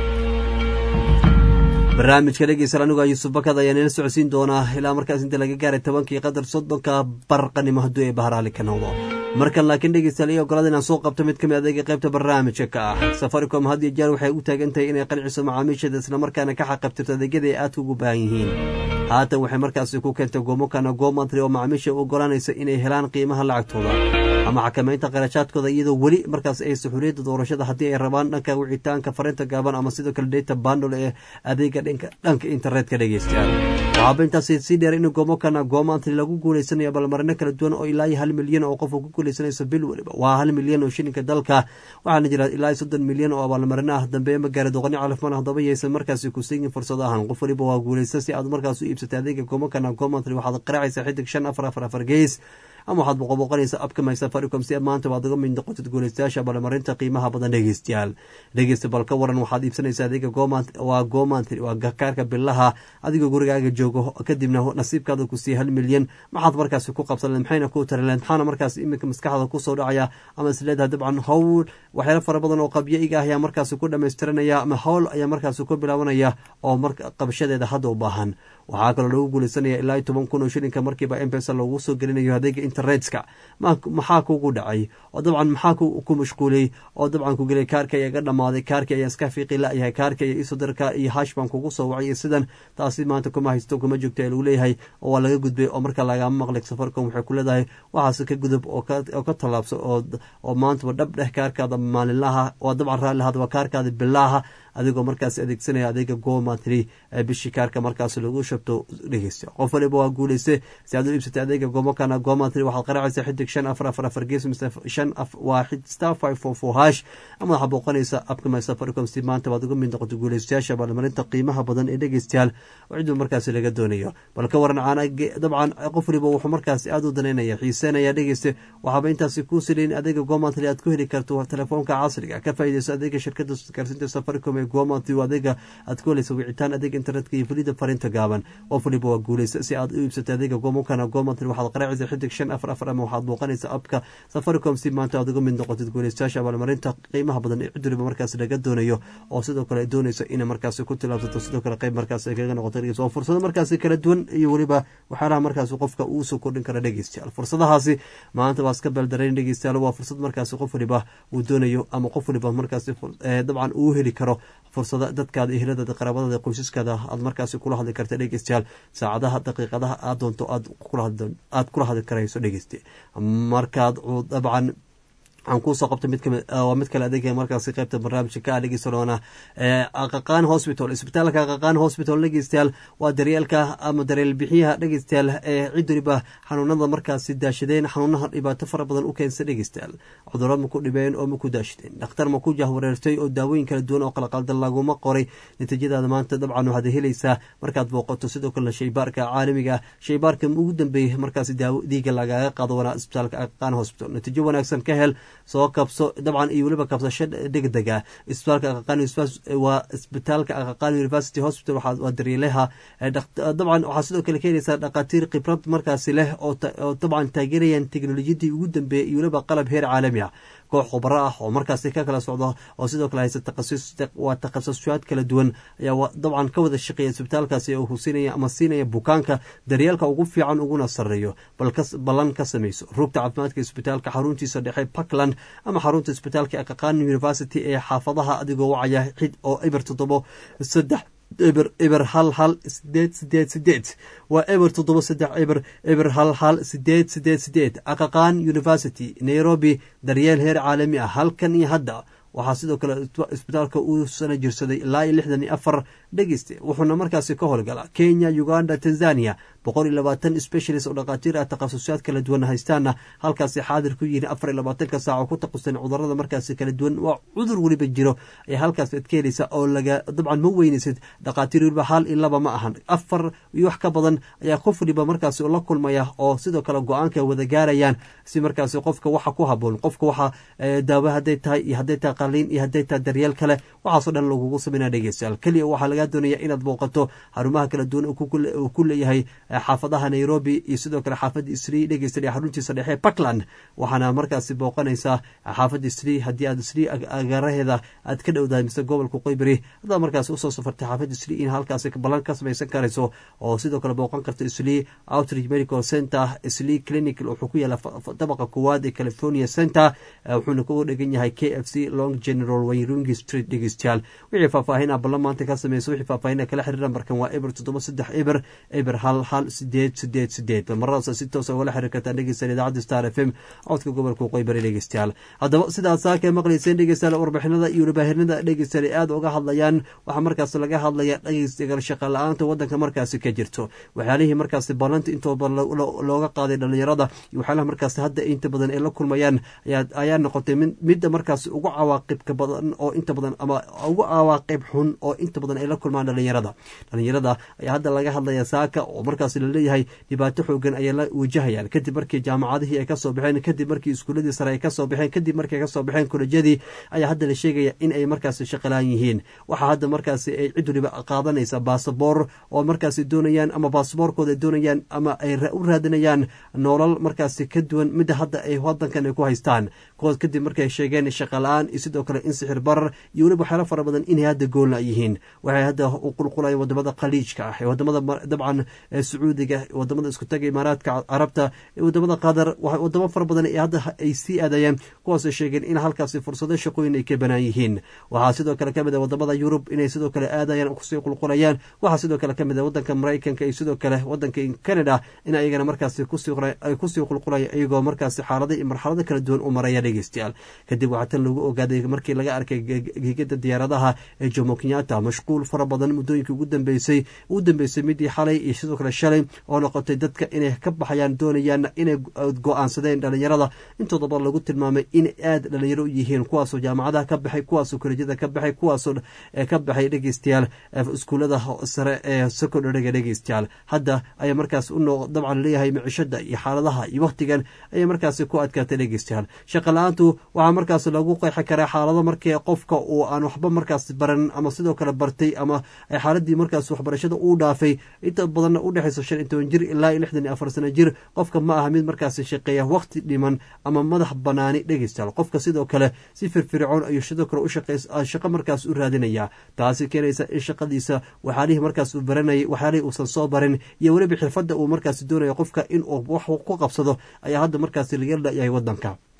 barnaamijka dhegeystayaal anigoo yuusuf bakad ayaa nila socodsiin doonaa ilaa markaas inta laga gaaray tobankii qadar soddonka barqanimo hadduu ee baharaali ka noqdo markan laakiin dhegeystayaal iyo ogolada inaan soo qabto mid ka mid adeega qaybta barnaamijka ka ah safaricom had iyo jeer waxay u taagan tahay inay qanciso macaamiisheeda islamarkaana ka xaqabtirto adeegyada ay aadka ugu baahan yihiin haatan waxay markaasi ku keentay goomokana goomantri oo macaamiisha u ogolanaysa inay helaan qiimaha lacagtooda ama xakamaynta qarashaadkooda iyadoo weli markaas ay suxuliyadda doorashada haddii ay rabaan dhanka wicitaanka farinta gaaban ama sidoo kale data bandol ee adeega dhanka internetka dhegeystayaal waxaaba intaasi sii dheer in goomokana goomantri lagu guuleysanayo balmarino kala duwan oo ilaa iyo hal milyan oo qof ku guuleysanayso bil weliba waa hal milyan oo shilinka dalka waxaana jira ilaa soddon milyan oo abaalmarino ah dambeeye magaara doqoni calafman haddaba yaysan markaasi kusiigin fursado ahan qof waliba waa guuleysta si aad markaas u iibsatay adeega goomokana goomantri waxaad qaraacaysaa xidig shan afar afar afar gees ama waxaad boqoboqonaysa abka my safaricom si maanta waad uga mid noqotid guuleystayaasha balmarinta qiimaha badan dhegeystayaal dhegeysta bal ka waran waxaad iibsanaysaa adeega waa goomantri waa kaarka bilaha adigoo gurigaaga joogo kadibna nasiibkaada ku siiya hal milyan maxaad markaasi ku qabsanleed maxayna ku tarileed maxaana markaas iminka maskaxda kusoo dhacaya ama isleedahay dabcan howl waxyaalo fara badan oo qabyo-iga ah ayaa markaasi ku dhamaystiranaya ama howl ayaa markaasi ku bilaabanaya oo qabashadeeda hadda u baahan waxaa kaloo lagu guuleysanaya ilaa iyo toban kun oo shilinka markiiba mpesa loogu soo gelinayo adeega internetka maxaa kugu dhacay oo dabcan maxaa ku mashquuliyey oo dabcan ku gelay kaarka ayaa ga dhamaaday kaarki ayaa iska fiiqi la-yahay kaarka iyo isodarka iyo hash baan kugu soo wacay sidan taasi maanta kuma haysto kuma joogto ee lagu leeyahay oo waa laga gudbay oo marka lagama maqlay safaricom waxay ku leedahay waxaase ka gudub oo ka tallaabso oo maantaba dhab dheh kaarkaada maalinlaha oo dabcan raalli hadaba kaarkaada bilaaha adigoo markaas adeegsanaya adeega gomatri bishii kaarka markaas lagu shabto dhegeysta qof waliba waa guuleyste si aad u iibsatay adeega gomokana gomatri waxaad qaraacaysaa xidig shan afar afar afar gees mise shan waa star five four four hash ama waxaad booqanaysaa abka my safaricom si maanta baad uga mid noqoto guuleystayaasha abaalmarinta qiimaha badan ee dhegeystayaal oo ciduu markaasi laga doonayo bal ka waran caana dabcan qof waliba wuxuu markaasi aada u danaynaya xiiseenaya dhegeyste waxaaba intaasi kuu silayn adeega gomatri aad ku heli karto telefoonka casriga ka faaideyso adeega shirkada gaarsiinta safaricom ee gomatri adeega aad ku helaysa wicitaan adeega internetka iyo fulida farinta gaaban qof waliba waa guuleysa si aad u iibsatay adeega gomokana gomatri waxaad qaraacaysa xidig shan afar afar ama waxaad booqanaysa abka safaricom si maanta aad uga mid noqotid guuleystayaasha abaalmarinta qiimaha badan ee cid waliba markaas laga doonayo oo sidoo kale doonaysa inay markaasi ku tilaabsato sidoo kale qeyb markaas ay kaga noqoto dhegeysta oo fursado markaasi kala duwan iyo weliba waxyaalaha markaasi qofka uu soo kordhin kara dhegeystayaal fursadahaasi maanta waa iska beeldarayn dhegeystayaal waa fursad markaasi qof waliba uu doonayo ama qof waliba markaasi dabcan uu heli karo fursada dadkaada eheladaada qaraabadaada qoysaskaada aad markaasi kula hadli karta dhegeystayaal saacadaha daqiiqadaha aad doonto aad kula hadli karayso dhegeyste markaad dabcan waxaan kuusoo qabtay mid kamid waa mid kale adeega markaasi qaybta barnaamijka ka dhegeysan doona aqaqaan hospital isbitaalka aqaqaan hospital dhegeystayaal waa daryeelka ama daryeel bixiyaha dhegeystayaal ee cid waliba xanuunada markaasi daashadeen xanuunaha dhibaato fara badan u keensa dhegeystayaal cuduro ma ku dhibeen oo ma ku daashadeen dhakhtar ma ku jahwareertay oo daawooyin kala duwan oo qalaqaldan laguma qoray natiijadaada maanta dabcan waxaad helaysaa markaad booqato sidoo kale shaybaarka caalamiga shaybaarka ugu dambeeyey markaasi daawo dhiiga lagaga qaado wanaa isbitaalka aqaqaan hospital natiijo wanaagsan ka hel soo kabso dabcan iyo weliba kabsasho degdega isbitaalka aqaqaan waa isbitaalka aqaqaan university hospital waa daryeelaha dabcan waxaa sidoo kale keenaysaa dhakhaatiir khibrad markaasi leh oo dabcan taageerayaan teknolojiyadii ugu dambeeyey iyo weliba qalab heer caalami ah koox khubaro ah oo markaasi ka kala socdo oo sidoo kale haysa waa takhasusyaad kala duwan ayaa dabcan ka wada shaqeeya isbitaalkaasi oo husinaya ama siinaya bukaanka daryeelka ugu fiican uguna sareeyo ballan ka samayso rugta caafimaadka isbitaalka xaruntiisa dhexe puntland ama xarunta isbitaalka aqaqaan university ee xaafadaha adigoo wacaya xid oo eber toddobo saddex eber eber hal hal sideed sideed sideed waa eber toddoba saddex eber eber hal hal sideed sideed sideed aqaqaan university nairobi daryeel heer caalami ah halkan iyo hadda waxaa sidoo kale isbitaalka uu sana jirsaday ilaa iyo lixdan iyo afar dhegeyste wuxuuna markaasi ka howlgalaa kenya uganda tanzania boqol iyo labaatan specialist oo dhakhaatiir ah takhasusyaad kala duwan haystaana halkaasi xaadir ku yihiin afar iyo labaatanka saac oo ku taqusan cudurada markaasi kala duwan waa cudur weliba jiro ayaa halkaas ad ka helaysa oo laga dabcan ma weynaysid dhakhaatiir weliba hal iyo laba ma ahan afar iyo wax ka badan ayaa qof waliba markaasi la kulmaya oo sidoo kale go-aanka wada gaarayaan si markaasi qofka waxa ku haboon qofka waxa daawo hadday tahay iyo hadday tahay qaliin iyo hadday tahay daryeel kale waxaasoo dhan lagugu sameynaa dhegeystayaal keliya waxaa lagaa doonaya inaad booqato xarumaha kala duwan uu ku leeyahay xaafadaha nairobi iyo sidoo kale xaafadda isri dhegeysta xaruntiisa dhexe puntland waxaana markaasi booqanaysaa xaafadda isri haddii aad isri agaaraheeda aad ka dhowdahay mise gobolka qoybari haddaad markaasi usoo safartay xaafadda isri in halkaasi ballan ka samaysan karayso oo sidoo kale booqan karta isli outreach medical center isli clinic wuxuu ku yaala dabaqa koowaad ee california center wuxuuna ku dhegan yahay k f c long general wayrungi street dhegeystayaal wixii faahfaahin ah ballan maanta ka sameysa wixii faahfaahin kala xiriira markan waa eber toddoba saddex eber eber hal hal sideed sideed sideed maradaas si toosa ugala xiriir kartaan dhegeystayaal idaacadda star f m codka gobolka qoybari dhegeystayaal haddaba sidaad saaka maqlayseen dhegeystayaal warbixinada iyo warbaahinada dhegeystayaal aada uga hadlayaan waxaa markaas laga hadlaya dhegeystayaal shaqa la-aanta wadanka markaasi ka jirto waxyaalihii markaasi ballanta intooba looga qaaday dhalinyarada iyo waxyaalaha markaasi hadda inta badan ay la kulmayaan ayaa noqotay midda markaasi ugu cawaaqibka badan oo inta badan ama ugu cawaaqib xun oo inta badan ay la kulmaan dhalinyarada dhalinyarada ayaa hadda laga hadlaya saaka oo markaas laleeyahay dhibaato xoogan ayay la wajahayaan kadib markii jaamacadihii ay kasoo baxeen kadib markii iskuuladii sare ay kasoo baxeen kadib markii ay kasoo baxeen kolejyadii ayaa hadda la sheegaya in ay markaasi shaqalaan yihiin waxaa hadda markaasi ay cid waliba qaadanaysa baasaboor oo markaasi doonayaan ama baasaboorkooda doonayaan ama ay u raadinayaan nolol markaasi ka duwan midda hadda ay wadankan ay ku haystaan kuwaas kadib markay sheegeen shaqa la-aan iyo sidoo kale in sixir barar iyo weliba waxyaalo fara badan inay hadda goolna yihiin waxay hadda u qulqulayaan wadamada khaliijka ah ee wadamada dabcan sacuudiga wadamada isku taga imaaraadka carabta wadamada qatar wadamo fara badan hadda ay sii aadayaan kuwaasoo sheegeen in halkaasi fursado shaqooyin ay ka banaan yihiin waxaa sidoo kale kamid a wadamada yurub inay sidoo kale aadayaan kusii qulqulayaan waxaa sidoo kale kamid a wadanka maraykanka iyo sidoo kale wadanka canada in ayagana markaasi kusii qulqulaya iyagoo markaasi xaalada iyo marxalado kala duwan u maraya dhegeystayaal kadib waxaa tan lagu ogaaday markii laga arkay gegada diyaaradaha ee jomo kenyatta mashquul fara badan muddooyinkii ugu dambeysay ugu dambeysay midii xalay iyo sidoo kale shalay oo noqotay dadka inay ka baxayaan doonayaan inay go-aansadeen dhalinyarada intoodaba lagu tilmaamay in aada dhalinyaro u yihiin kuwaasoo jaamacadaha ka baxay kuwaasoo kolejyada ka baxay kuwaasoo ka baxay dhegeystayaal iskuullada sare ee secondariga dhegeystayaal hadda ayaa markaas u dabcan leeyahay micishada iyo xaaladaha iyo wakhtigan ayay markaasi ku adkaatay dhegeystayaal shaqa la-aantu waxaa markaas lagu qeexi karaa xaalado markii qofka uu aan waxba markaas baran ama sidoo kale bartay ama xaaladii markaas waxbarashada uu dhaafay inta badanna udhexaysa shan iyo toban jir ilaa iyo lixdan iyo afar sano jir qofka ma aha mid markaasi shaqeeya wakhti dhiman ama madax banaani dhegeystayaal qofka sidoo kale si firfircoon ayuu sidoo kale ushaqo markaas u raadinaya taasi keenaysa in shaqadiisa waxyaalihii markaas uu baranayay waxyaalihii uusan soo barin iyo weliba xirfadda uu markaasi doonaya qofka inuu wax ku qabsado ayaa hadda markaasi laga layahay wadanka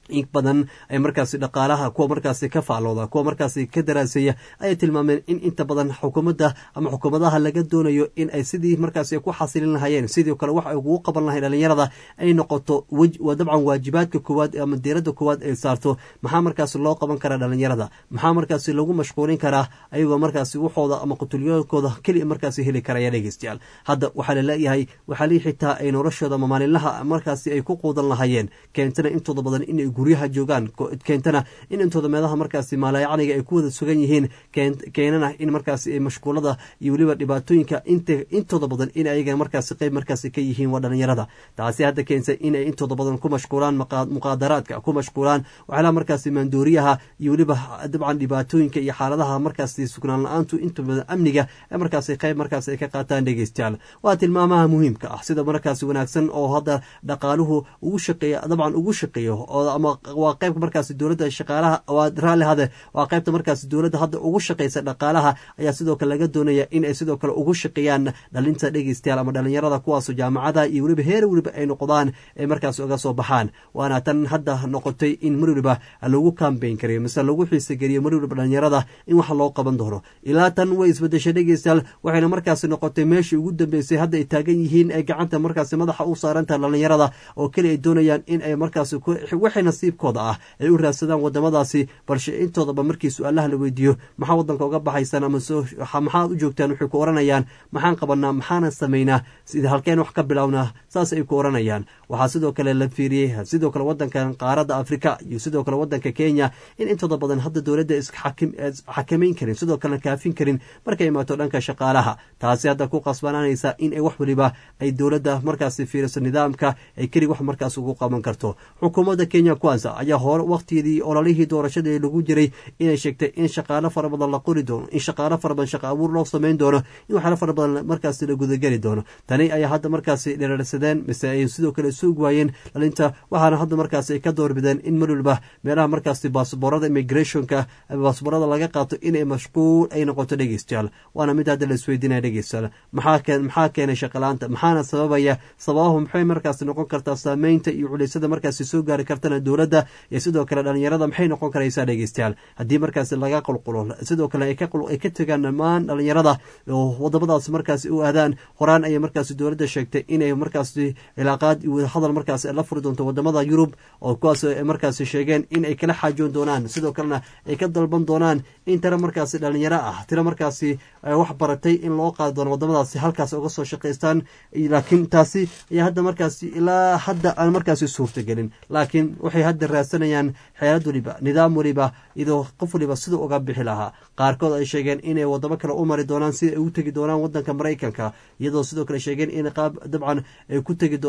in badan ay markaasi dhaqaalaha kuwa markaasi ka faalooda kuwa markaasi ka daraaseeya ayay tilmaameen in inta badan xukuumadda ama xukuumadaha laga doonayo in ay sidii markaasi ku xasilin lahayeen sidoo kale wax ay kugu qaban lahayn dhalinyarada ay noqoto dabcan waajibaadka koowaad ama diiradda koowaad ay saarto maxaa markaasi loo qaban karaa dhalinyarada maxaa markaasi lagu mashquulin karaa ayagoo markaasi waxooda ama qutulyoonkooda keliya markaasi heli karaya dhegeystayaal hadda waxaa laleeyahay waxaalii xitaa ay noloshooda ama maalinlaha markaasi ay ku quudan lahayeen keentana intooda badan inay guryaha joogaan keentana in intooda meelaha markaasi maalayacniga ay ku wada sugan yihiin keenana in markaasi ay mashquulada iyo weliba dhibaatooyinka intooda badan in ayaga markaasi qeyb markaasi ka yihiin waa dhalinyarada taasi hadda keensa inay intooda badan ku mashquulaan muqaadaraadka ku mashquulaan waxyaalaha markaasi maandooriyaha iyo weliba dabcan dhibaatooyinka iyo xaaladaha markaasi sugnaan la-aantu inta badan amniga ee markaasi qeyb markaasi ay ka qaataan dhegeystayaal waa tilmaamaha muhiimka ah sida markaasi wanaagsan oo hadda dhaqaaluhu ugu shaqeeya dabcan ugu shaqeeyo oo ama waa qeybka markaasi dowladda shaqaalaha waa raalli hade waa qeybta markaasi dowladda hadda ugu shaqeysa dhaqaalaha ayaa sidoo kale laga doonaya in ay sidoo kale ugu shaqeeyaan dhalinta dhegeystayaal ama dhalinyarada kuwaasoo jaamacada iyo weliba heer weliba ay noqdaan ay markaasi uga soo baxaan waana tan hadda noqotay in mar weliba lagu kambeyn karayo mise lagu xiisageliyo mar weliba dhalinyarada in wax loo qaban doono ilaa tan way isbedeshay dhegeystayaal waxayna markaasi noqotay meeshii ugu dambeysay hadda ay taagan yihiin ee gacanta markaasi madaxa u saarantaha dhalinyarada oo keli ay doonayaan in ay markaasi wixii nasiibkooda ah ay u raadsadaan wadamadaasi balse intoodaba markii su-aalaha la weydiiyo maxaa wadanka uga baxaysaan ama maxaad u joogtaan waxay ku oranayaan maxaan qabanaa maxaanan samaynaa sida halkeen wax ka bilownaa saas ay ku oranayaan waxaa sidoo kale la fiiriyey sidoo kale wadankan qaaradda afrika iyo sidoo kale wadanka kenya in intooda badan hadda dowladda isxakamayn karin sidoo kalena kaafin karin markay imaato dhanka shaqaalaha taasi hadda ku qasbanaanaysa in ay wax weliba ay dowladda markaasi fiiriso nidaamka ay kelig wax markaas ugu qaban karto xukuumadda kenya kwanza ayaa hore wakhtigeedii ololihii doorashadii lagu jiray inay sheegtay in shaqaalo fara badan la qori doono in shaqaalo fara badan shaqa abuur loo samayn doono in waxyaalo fara badan markaasi la gudageli doono tani ayaa hadda markaasi dherarsadeen mise ay sidoo kale suug waayeen dhalinta waxaana hadda markaasi ay ka doorbideen in mar waliba meelaha markaasi baasboorada immigrationka ama baasboorada laga qaato inay mashquul ay noqoto dhegeystayaal waana mid hadda la isweydiinaya dhegeystayaal maxaa keenay shaqalaanta maxaana sababaya sababahu maxay markaasi noqon kartaa saameynta iyo culeysada markaasi soo gaari kartana dowladda iyo sidoo kale dhalinyarada maxay noqon karaysaa dhegeystayaal haddii markaasi laga qulqulo sidoo kale ay ka tegaan dhammaan dhalinyarada oo wadamadaas markaasi u aadaan horaan ayay markaasi dowladda sheegtay inay markaasi cilaaqaad iyo hadal markaasi la furi doonto wadamada yurub oo kuwaas ay markaasi sheegeen in ay kala xaajoon doonaan sidoo kalena ay ka dalban doonaan in tira markaasi dhalinyaro ah tira markaasi wax baratay in loo qaadi doono wadamadaasi halkaas uga soo shaqaystaan laakiin taasi ayaa hadda markaasi ilaa hadda aan markaasi suurtagelin laakiin waxay hadda raadsanayaan xeelad waliba nidaam waliba iyadoo qof waliba sida uga bixi lahaa qaarkood ay sheegeen inay wadamo kale u mari doonaan sida ay u tegi doonaan wadanka maraykanka iyadoo sidoo kale sheegeen in qaab dabcan ay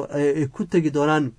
ku tegi doonaan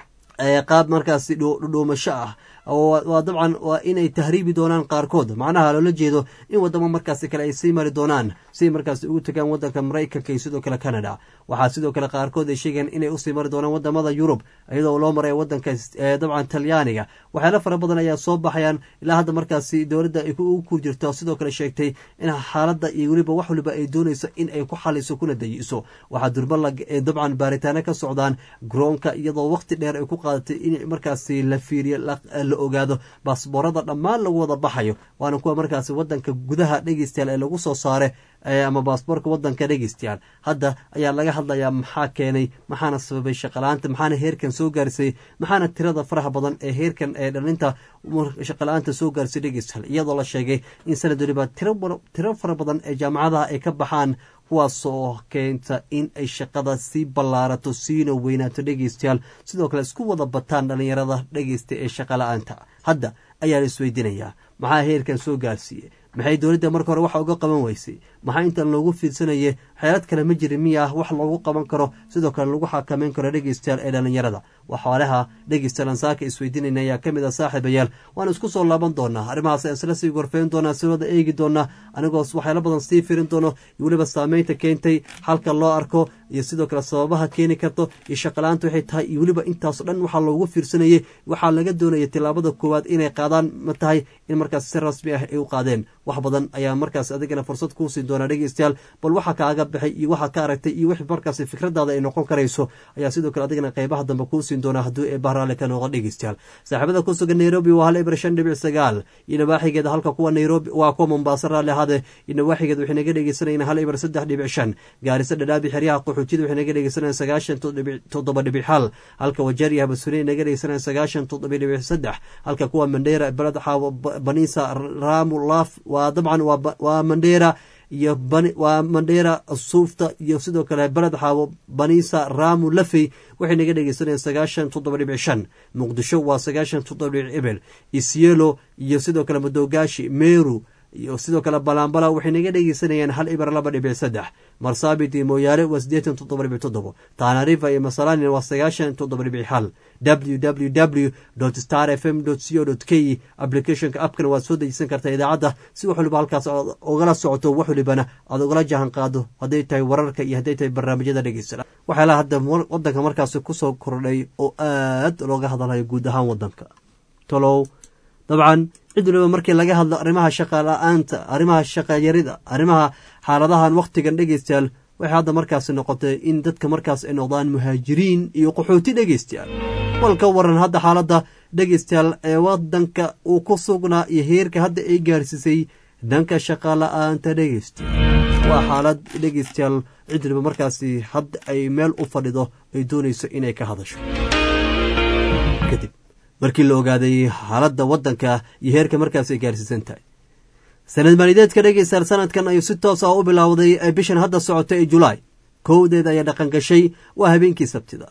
qaab markaasi dhuumasho ah waa dabcan waa inay tahriibi doonaan qaarkood macnaha loola jeedo in wadamo markaasi kale ay sii mari doonaan si markaasi ugu tagaan wadanka maraykanka iyo sidoo kale canada waxaa sidoo kale qaarkood ay sheegeen inay usii mari doonaan wadamada yurub iyadoo loo maraya wadanka dabcan talyaaniga waxyaalo fara badan ayaa soo baxayaan ilaa hadda markaasi dowladda ay ugu kur jirto sidoo kale sheegtay in xaaladda iyo weliba wax waliba ay doonayso in ay ku xaliso kuna dayiso waxaa durba dabcan baaritaano ka socdaan garoonka iyadoo waqti dheer ay ku qaadatay in markaasi la fiiriyo la ogaado baasboorada dhammaan lagu wada baxayo waana kuwa markaasi wadanka gudaha dhegeystayaal ee lagu soo saare ama baasboorka wadanka dhegeystayaal hadda ayaa laga hadlayaa maxaa keenay maxaana sababay shaqala-aanta maxaana heerkan soo gaarisay maxaana tirada faraha badan ee heerkan ee dhalinta shaqala-aanta soo gaarisay dhegeystayaal iyadoo la sheegay in sanad waliba tiro fara badan ee jaamacadaha ay ka baxaan kuwaasoo keenta in ay shaqada sii ballaarato siina weynaato dhegeystayaal sidoo kale isku wada bataan dhalinyarada dhegeysta ee shaqa-la-aanta hadda ayaa la isweydiinayaa maxaa heerkan soo gaarsiiyey maxay dowladda marka hore waxa uga qaban weysay maxaa intan loogu fiirsanayay xeelad kale ma jirin miya wax loogu qaban karo sidoo kale lagu xakameyn karo dhegeystayaal ee dhalinyarada waxaalaha dhegeystayaal ansaaka isweydiinayna ayaa ka mid ah saaxiibayaal waan isku soo laaban doonaa arrimahaas isla sii gorfeyn doonaa si wada eegi doonaa anigoos waxyaalo badan sii firin doono iyo weliba saameynta keentay halka loo arko iyo sidoo kale sababaha keeni karto iyo shaqala-aanta waxay tahay iyo weliba intaaso dhan waxaa loogu fiirsanayay waxaa laga doonaya tilaabada koowaad inay qaadaan ma tahay in markaas si rasmi ah ay u qaadeen wax badan ayaa markaas adigana fursad kuu siin doonaa dhegeystayaal bal waxa kaaga baxay iyo waxaad ka aragtay iyo wix markaas fikradaada ay noqon karayso ayaa sidoo kale adigana qeybaha dambe kuu siin doonaa hadduu ee bahraale ka noqo dhegeystayaal saaxiibada ku sugan nairobi waa hal eber shan dhibic sagaal iyo nawaaxigeeda halka kuwa nairobi waa kuwa mombaaso raalli ahaade iyo nawaaxigeeda waxay naga dhegeysanayeen hal eber saddex dhibic shan gaarisa dhadhaabi xeryaha qaxootiyada waxay naga dhegeysanayeen sagaashan toddoba dhibic hal halka wajeer iyo habasune naga dhegeysanayeen sagaashan toddoba dhibic saddex halka kuwa mandheera beled xaawo banisa raamu laaf waa dabcan waa mandheera iyo waa mandheera suufta iyo sidoo kale beled xaawo banisa raamu lafey waxay naga dhegeysanayeen sagaashan toddoba dhibic shan muqdisho waa sagaashan toddoba dhibic ebel isyelo iyo sidoo kale madogaashi meru iyo sidoo kale balambala waxay naga dhegeysanayeen hal ibar laba dhibic saddex marsaabit iyo mooyaale waa siddeetan toddoba dhibic toddobo taanarifa iyo masalani waa sagaashan toddoba dhibic hal w w w star f m c o k applicationka appkana waad soo dejisan kartaa idaacadda si wax waliba halkaas aad ogala socoto wax walibana aad ogala jahan qaado hadday tahay wararka iyo hadday tahay barnaamijyada dhegeysta waxyaalaha hadda wadanka markaasi kusoo kordhay oo aad looga hadalhayo guud ahaan wadanka tolow dabcan cid waliba markii laga hadlo arrimaha shaqa la-aanta arrimaha shaqayarida arrimaha xaaladahan wakhtigan dhegeystayaal waxay hadda markaasi noqotay in dadka markaas ay noqdaan muhaajiriin iyo qaxooti dhegeystayaal wal ka waran hadda xaaladda dhegeystayaal ee wadanka uu ku sugnaa iyo heerka hadda ay gaarsiisay dhanka shaqa la-aanta dhegeystayaal waa xaalad dhegeystayaal cid waliba markaasi hadda ay meel u fadhido ay doonayso inay ka hadasho kadib markii la ogaaday xaaladda waddanka iyo heerka markaas ay gaarsiisan tahay sanad maalideedka dhegeystayaal sanadkan ayuu si toos ah u bilowday ee bishan hadda socota ee julaay kowdeed ayaa dhaqan gashay waa habeenkii sabtida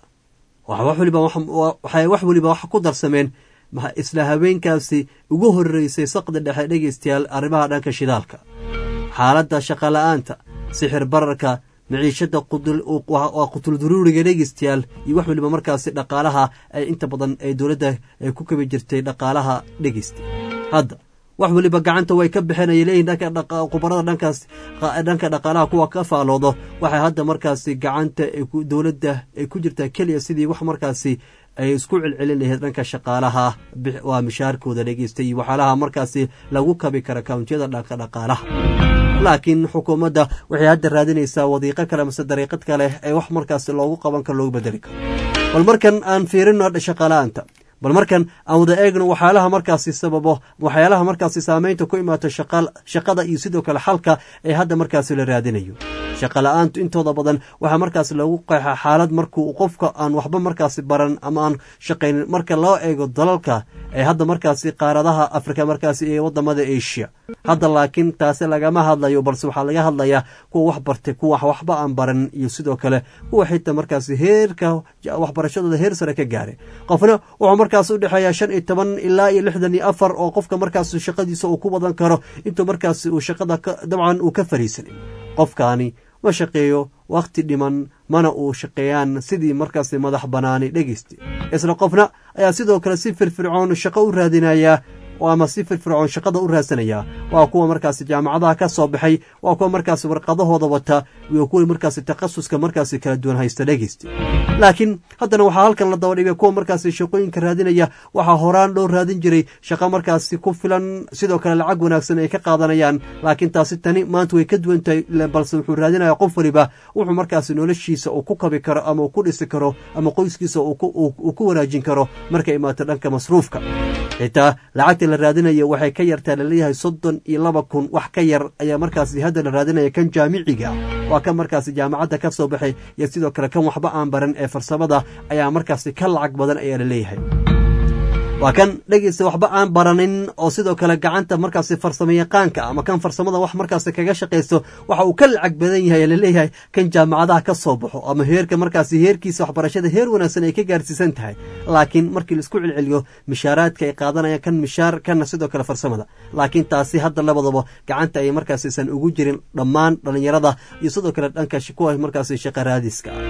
waxay wax weliba wax ku darsameen isla habeenkaasi ugu horeysay saqda dhexe dhegeystayaal arrimaha dhanka shidaalka xaaladda shaqala-aanta sixir bararka maciishada waa qutulduruuriga dhegeystayaal iyo wax weliba markaasi dhaqaalaha ay inta badan ee dowladda ay ku kabi jirtay dhaqaalaha dhegeysta hadda wax weliba gacanta way ka baxeen ay leeyihin khubarada dhankaas dhanka dhaqaalaha kuwa ka faaloodo waxay hadda markaasi gacanta dowladda ay ku jirtaa keliya sidii wax markaasi ay isku celcelin lahayd dhanka shaqaalaha waa mishaarkooda dhegeysta iyo waxyaalaha markaasi lagu kabi kara kawntiyada dhanka dhaqaalaha laakiin xukuumadda waxay hadda raadinaysaa wadiiqo kale mase dariiqad kale ee wax markaasi loogu qaban karo loogu bedeli karo bal markan aan fiirino shaqala-aanta bal markan aan wada eegno waxyaalaha markaasi sababo waxyaalaha markaasi saameynta ku imaato shaqada iyo sidoo kale xalka ee hadda markaasi la raadinayo shaqa la-aantu intooda badan waxaa markaasi lagu qeexaa xaalad markuu qofka aan waxba markaasi baran ama aan shaqaynin marka loo eego dalalka ee hadda markaasi qaaradaha afrika markaasi ee wadamada asia hadda laakiin taasi lagama hadlayo balse waxaa laga hadlayaa kuwa wax bartay kuwa waxba aan baran iyo sidoo kale kuwa xitaa markaasi heerka waxbarashadooda heer sare ka gaaray qofna wuxuu markaas udhexeeyaa shan iyo toban ilaa iyo lixdan iyo afar oo qofka markaas shaqadiisa uu ku wadan karo intuu markaasi uu shaqada dabcan uu ka fariisanay qofkaani ma shaqeeyo wakhti dhiman mana uu shaqeeyaan sidii markaasi madax banaani dhegeysta isla qofna ayaa sidoo kale si firfircoon shaqo u raadinayaa ama si firfircoon shaqada u raadsanaya waa kuwa markaasi jaamacadaha ka soo baxay waa kuwa markaasi warqadahooda wata iyo kuwa markaasi takhasuska markaasi kala duwan haysta dhegeysta laakiin haddana waxaa halkan la daba dhigay kuwa markaasi shaqooyinka raadinaya waxaa horaan loo raadin jiray shaqo markaasi ku filan sidoo kale lacag wanaagsan ay ka qaadanayaan laakiin taasi tani maanta way ka duwan tahay balse wuxuu raadinaya qof waliba wuxuu markaasi noloshiisa uu ku kabi karo ama uu ku dhisi karo ama qoyskiisa uu ku wanaajin karo markay imaato dhanka masruufka xitaa lacagta la raadinayo waxay ka yartaa laleeyahay soddon iyo laba kun wax ka yar ayaa markaasi hadda la raadinaya kan jaamiciga waa kan markaasi jaamacadda ka soo baxay iyo sidoo kale kan waxba aan baran ee farsamada ayaa markaasi ka lacag badan ayaa la leeyahay waa kan dhegeysta waxba aan baranin oo sidoo kale gacanta markaasi farsamo yaqaanka ama kan farsamada wax markaasi kaga shaqaysto waxa uu ka lacag badan yahay laleeyahay kan jaamacadaha ka soo baxo ama heerka markaasi heerkiisa waxbarashada heer wanaagsan ay ka gaarsiisan tahay laakiin markii laisku celceliyo mishaaraadka ay qaadanayaan kan mishaar kana sidoo kale farsamada laakiin taasi hadda labadaba gacanta ay markaasiisan ugu jirin dhammaan dhallinyarada iyo sidoo kale dhanka kuwa markaasi shaqa raadiska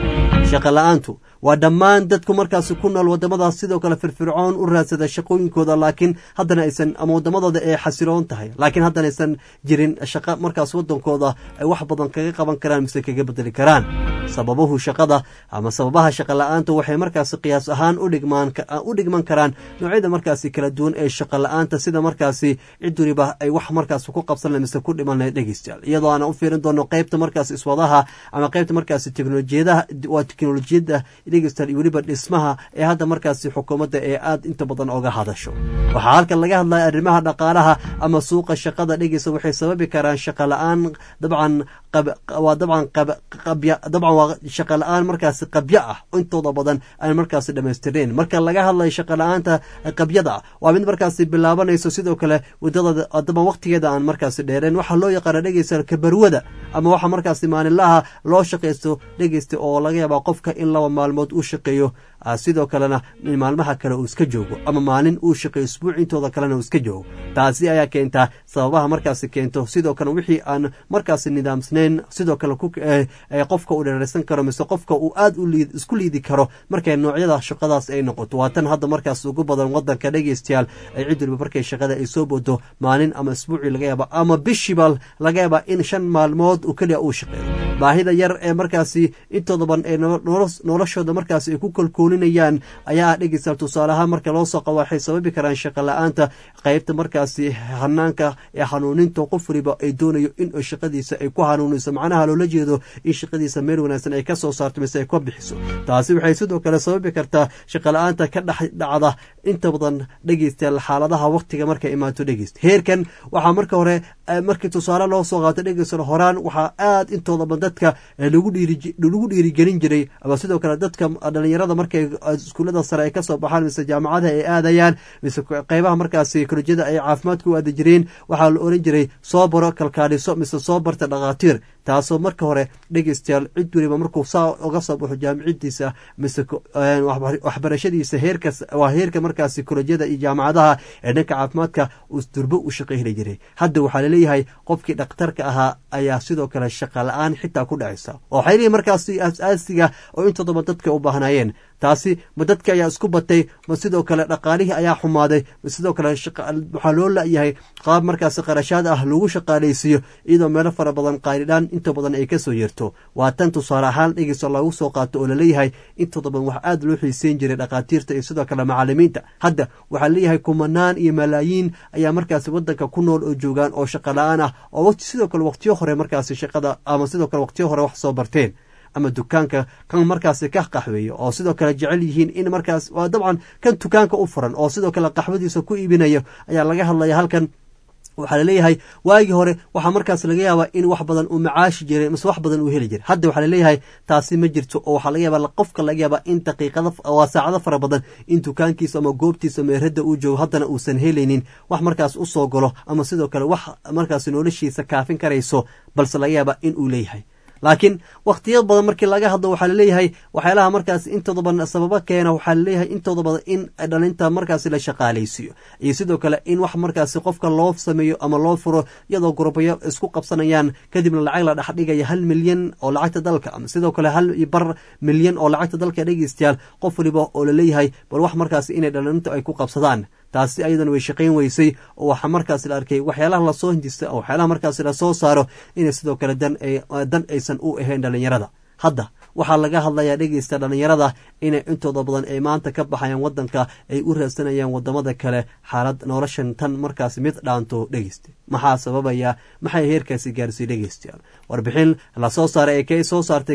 shaqa la-aantu waa dhammaan dadku markaasi ku nool wadamadaas sidoo kale firfircoon u raadsada shaqooyinkooda laakiin haddana aysan ama wadamadooda ay xasiloon tahay laakiin haddana aysan jirin shaqo markaas wadankooda ay wax badan kaga qaban karaan mise kaga bedeli karaan sababuhu shaqada ama sababaha shaqa la-aanta waxay markaasi qiyaas ahaan udhigmaan u dhigman karaan noocyada markaasi kala duwan ee shaqa la-aanta sida markaasi cid waliba ay wax markaasi ku qabsan mise ku dhiman lahayd dhegeystayaal iyadoo aan u fiirin doono qeybta markaasi iswadaha ama qeybta markaasi teknolojiyadaha waa teknolojiyadda dhegeystayaal iyo weliba dhismaha ee hadda markaasi xukuumadda ee aada inta badan oga hadasho waxaa halkan laga hadlaya arrimaha dhaqaalaha ama suuqa shaqada dhegeysta waxay sababi karaan shaqa la-aan dabcan waa dabcan qabya dabcan waa shaqa la-aan markaasi qabyo ah intooda badan aan markaasi dhamaystirnayn marka laga hadlayo shaqa la-aanta qabyada ah waa mid markaasi bilaabanayso sidoo kale wadada daban waqtigeeda aan markaasi dheereen waxaa loo yaqaana dhegeysta kabarwada ama waxa markaasi maalinlaha loo shaqaysto dhegeysta oo laga yaabaa qofka in laba maalmood uu shaqeeyo sidoo kalena maalmaha kale uu iska joogo ama maalin uu shaqeeyo isbuuc intooda kalena uu iska joogo taasi ayaa keentaa sababaha markaasi keento sidoo kale wixii aan markaasi nidaamsnayn sidoo kale qofka uu dheeraysan karo mise qofka uu aad isku liidi karo markay noocyada shaqadaas ay noqoto waa tan hadda markaas ugu badan wadanka dhegeystayaal ay cid waliba markay shaqada ay soo bodo maalin ama isbuucii laga yaaba ama bishiiba laga yaaba in shan maalmood uu keliya uu shaqeeyo baahida yar ee markaasi intooda badan ee noloshooda markaasi ay ku kalkoolinayaan ayaa ah dhegeystayaal tusaale ahaan marka loo soo qabo waxay sababi karaan shaqa la-aanta qeybta markaasi hanaanka ee hanuuninta qof waliba ay doonayo in shaqadiisa ay ku hanuuniso macnaha loola jeedo in shaqadiisa meel wanaagsan ay ka soo saarto mise ay ka bixiso taasi waxay sidoo kale sababi kartaa shaqa la-aanta ka dhex dhacda inta badan dhegeystayaal xaaladaha waqtiga markay imaato dhegeysta heerkan waxaa marka hore markii tusaale loo soo qaato dhegeystayaal horaan waxaa aad intooda badan dadka lagu dhiirigelin jiray ama sidoo kale dadka dhalinyarada markay iskuullada sare ay kasoo baxaan mise jaamacadaha ay aadayaan mise qeybaha markaasi kolojyada ay caafimaadka u aadi jireen waxaa la oran jiray soo baro kalkaaliso mise soo barta dhakhaatiir taasoo marka hore dhegeystayaal cid weliba markuu saa uga soo baxo jaamicadiisa mise waxbarashadiisa heerkas waa heerka markaasi kolojyada iyo jaamacadaha ee dhanka caafimaadka uu durbo u shaqo heli jiray hadda waxaa laleeyahay qofkii dhakhtarka ahaa ayaa sidoo kale shaqa la-aan xitaa ku dhacaysa oo waxay leeyihin markaasi asaasiga oo intooda dadka u baahnaayeen taasi ma dadka ayaa isku batay ma sidoo kale dhaqaalihii ayaa xumaaday ma sidoo kale waxaa loo la-yahay qaab markaasi qarashaad ah lagu shaqaalaysiiyo iyadoo meelo fara badan qaylidhaan inta badan ay kasoo yerto waa tan tusaale ahaan dhegeyso lagu soo qaato oo laleeyahay intooda badan wax aada loo xiiseyn jiray dhakhaatiirta iyo sidoo kale macalimiinta hadda waxaa leeyahay kumanaan iyo malaayiin ayaa markaasi wadanka ku nool oo joogaan oo shaqa la-aan ah oo sidoo kale waqtiyo hore markaasi shaqada ama sidoo kale waqtiyo hore wax soo barteen ama dukaanka kan markaasi ka qaxweeya oo sidoo kale jecel yihiin in markaas waa dabcan kan dukaanka u furan oo sidoo kale qaxwadiisa ku iibinayo ayaa laga hadlaya halkan waxaa laleeyahay waagii hore waxaa markaas laga yaabaa in wax badan uu macaashi jiray mise wax badan uu heli jiray hadda waxaa laleeyahay taasi ma jirto oo waxaa laga yaaba qofka laga yaabaa in daqiiqada waa saacado fara badan in dukaankiisa ama goobtiisa meeradda uu joogo haddana uusan helaynin wax markaas u soo galo ama sidoo kale wax markaas noloshiisa kaafin karayso balse laga yaabaa in uu leeyahay laakiin wakhtiya badan markii laga hadlo waxaa laleeyahay waxyaalaha markaas intooda badan sababo keena waxaa laleeyahay intooda badan in dhalinta markaasi la shaqaalaysiiyo iyo sidoo kale in wax markaasi qofka loo sameeyo ama loo furo iyadoo gurbayo isku qabsanayaan kadibna lacag la dhexdhigaya hal milyan oo lacagta dalka ama sidoo kale hal bar milyan oo lacagta dalka dhegeystayaal qof waliba oo laleeyahay bal wax markaasi inay dhalinta ay ku qabsadaan taasi ayadana way shaqayn weysay oo waxaa markaas la arkay waxyaalaha lasoo hindista oo waxyaalaha markaas lasoo saaro inay sidoo kale dan aysan u ahayn dhalinyarada hadda waxaa laga hadlayaa dhegeysta dhalinyarada inay intooda badan ay maanta ka baxayaan wadanka ay u raadsanayaan wadamada kale xaalad noloshan tan markaas mid dhaanto dhegeysta maxaa sababaya maxay heerkaasi gaarsiiy dhegeystayaal warbixin lasoo saaray ee k soo saartay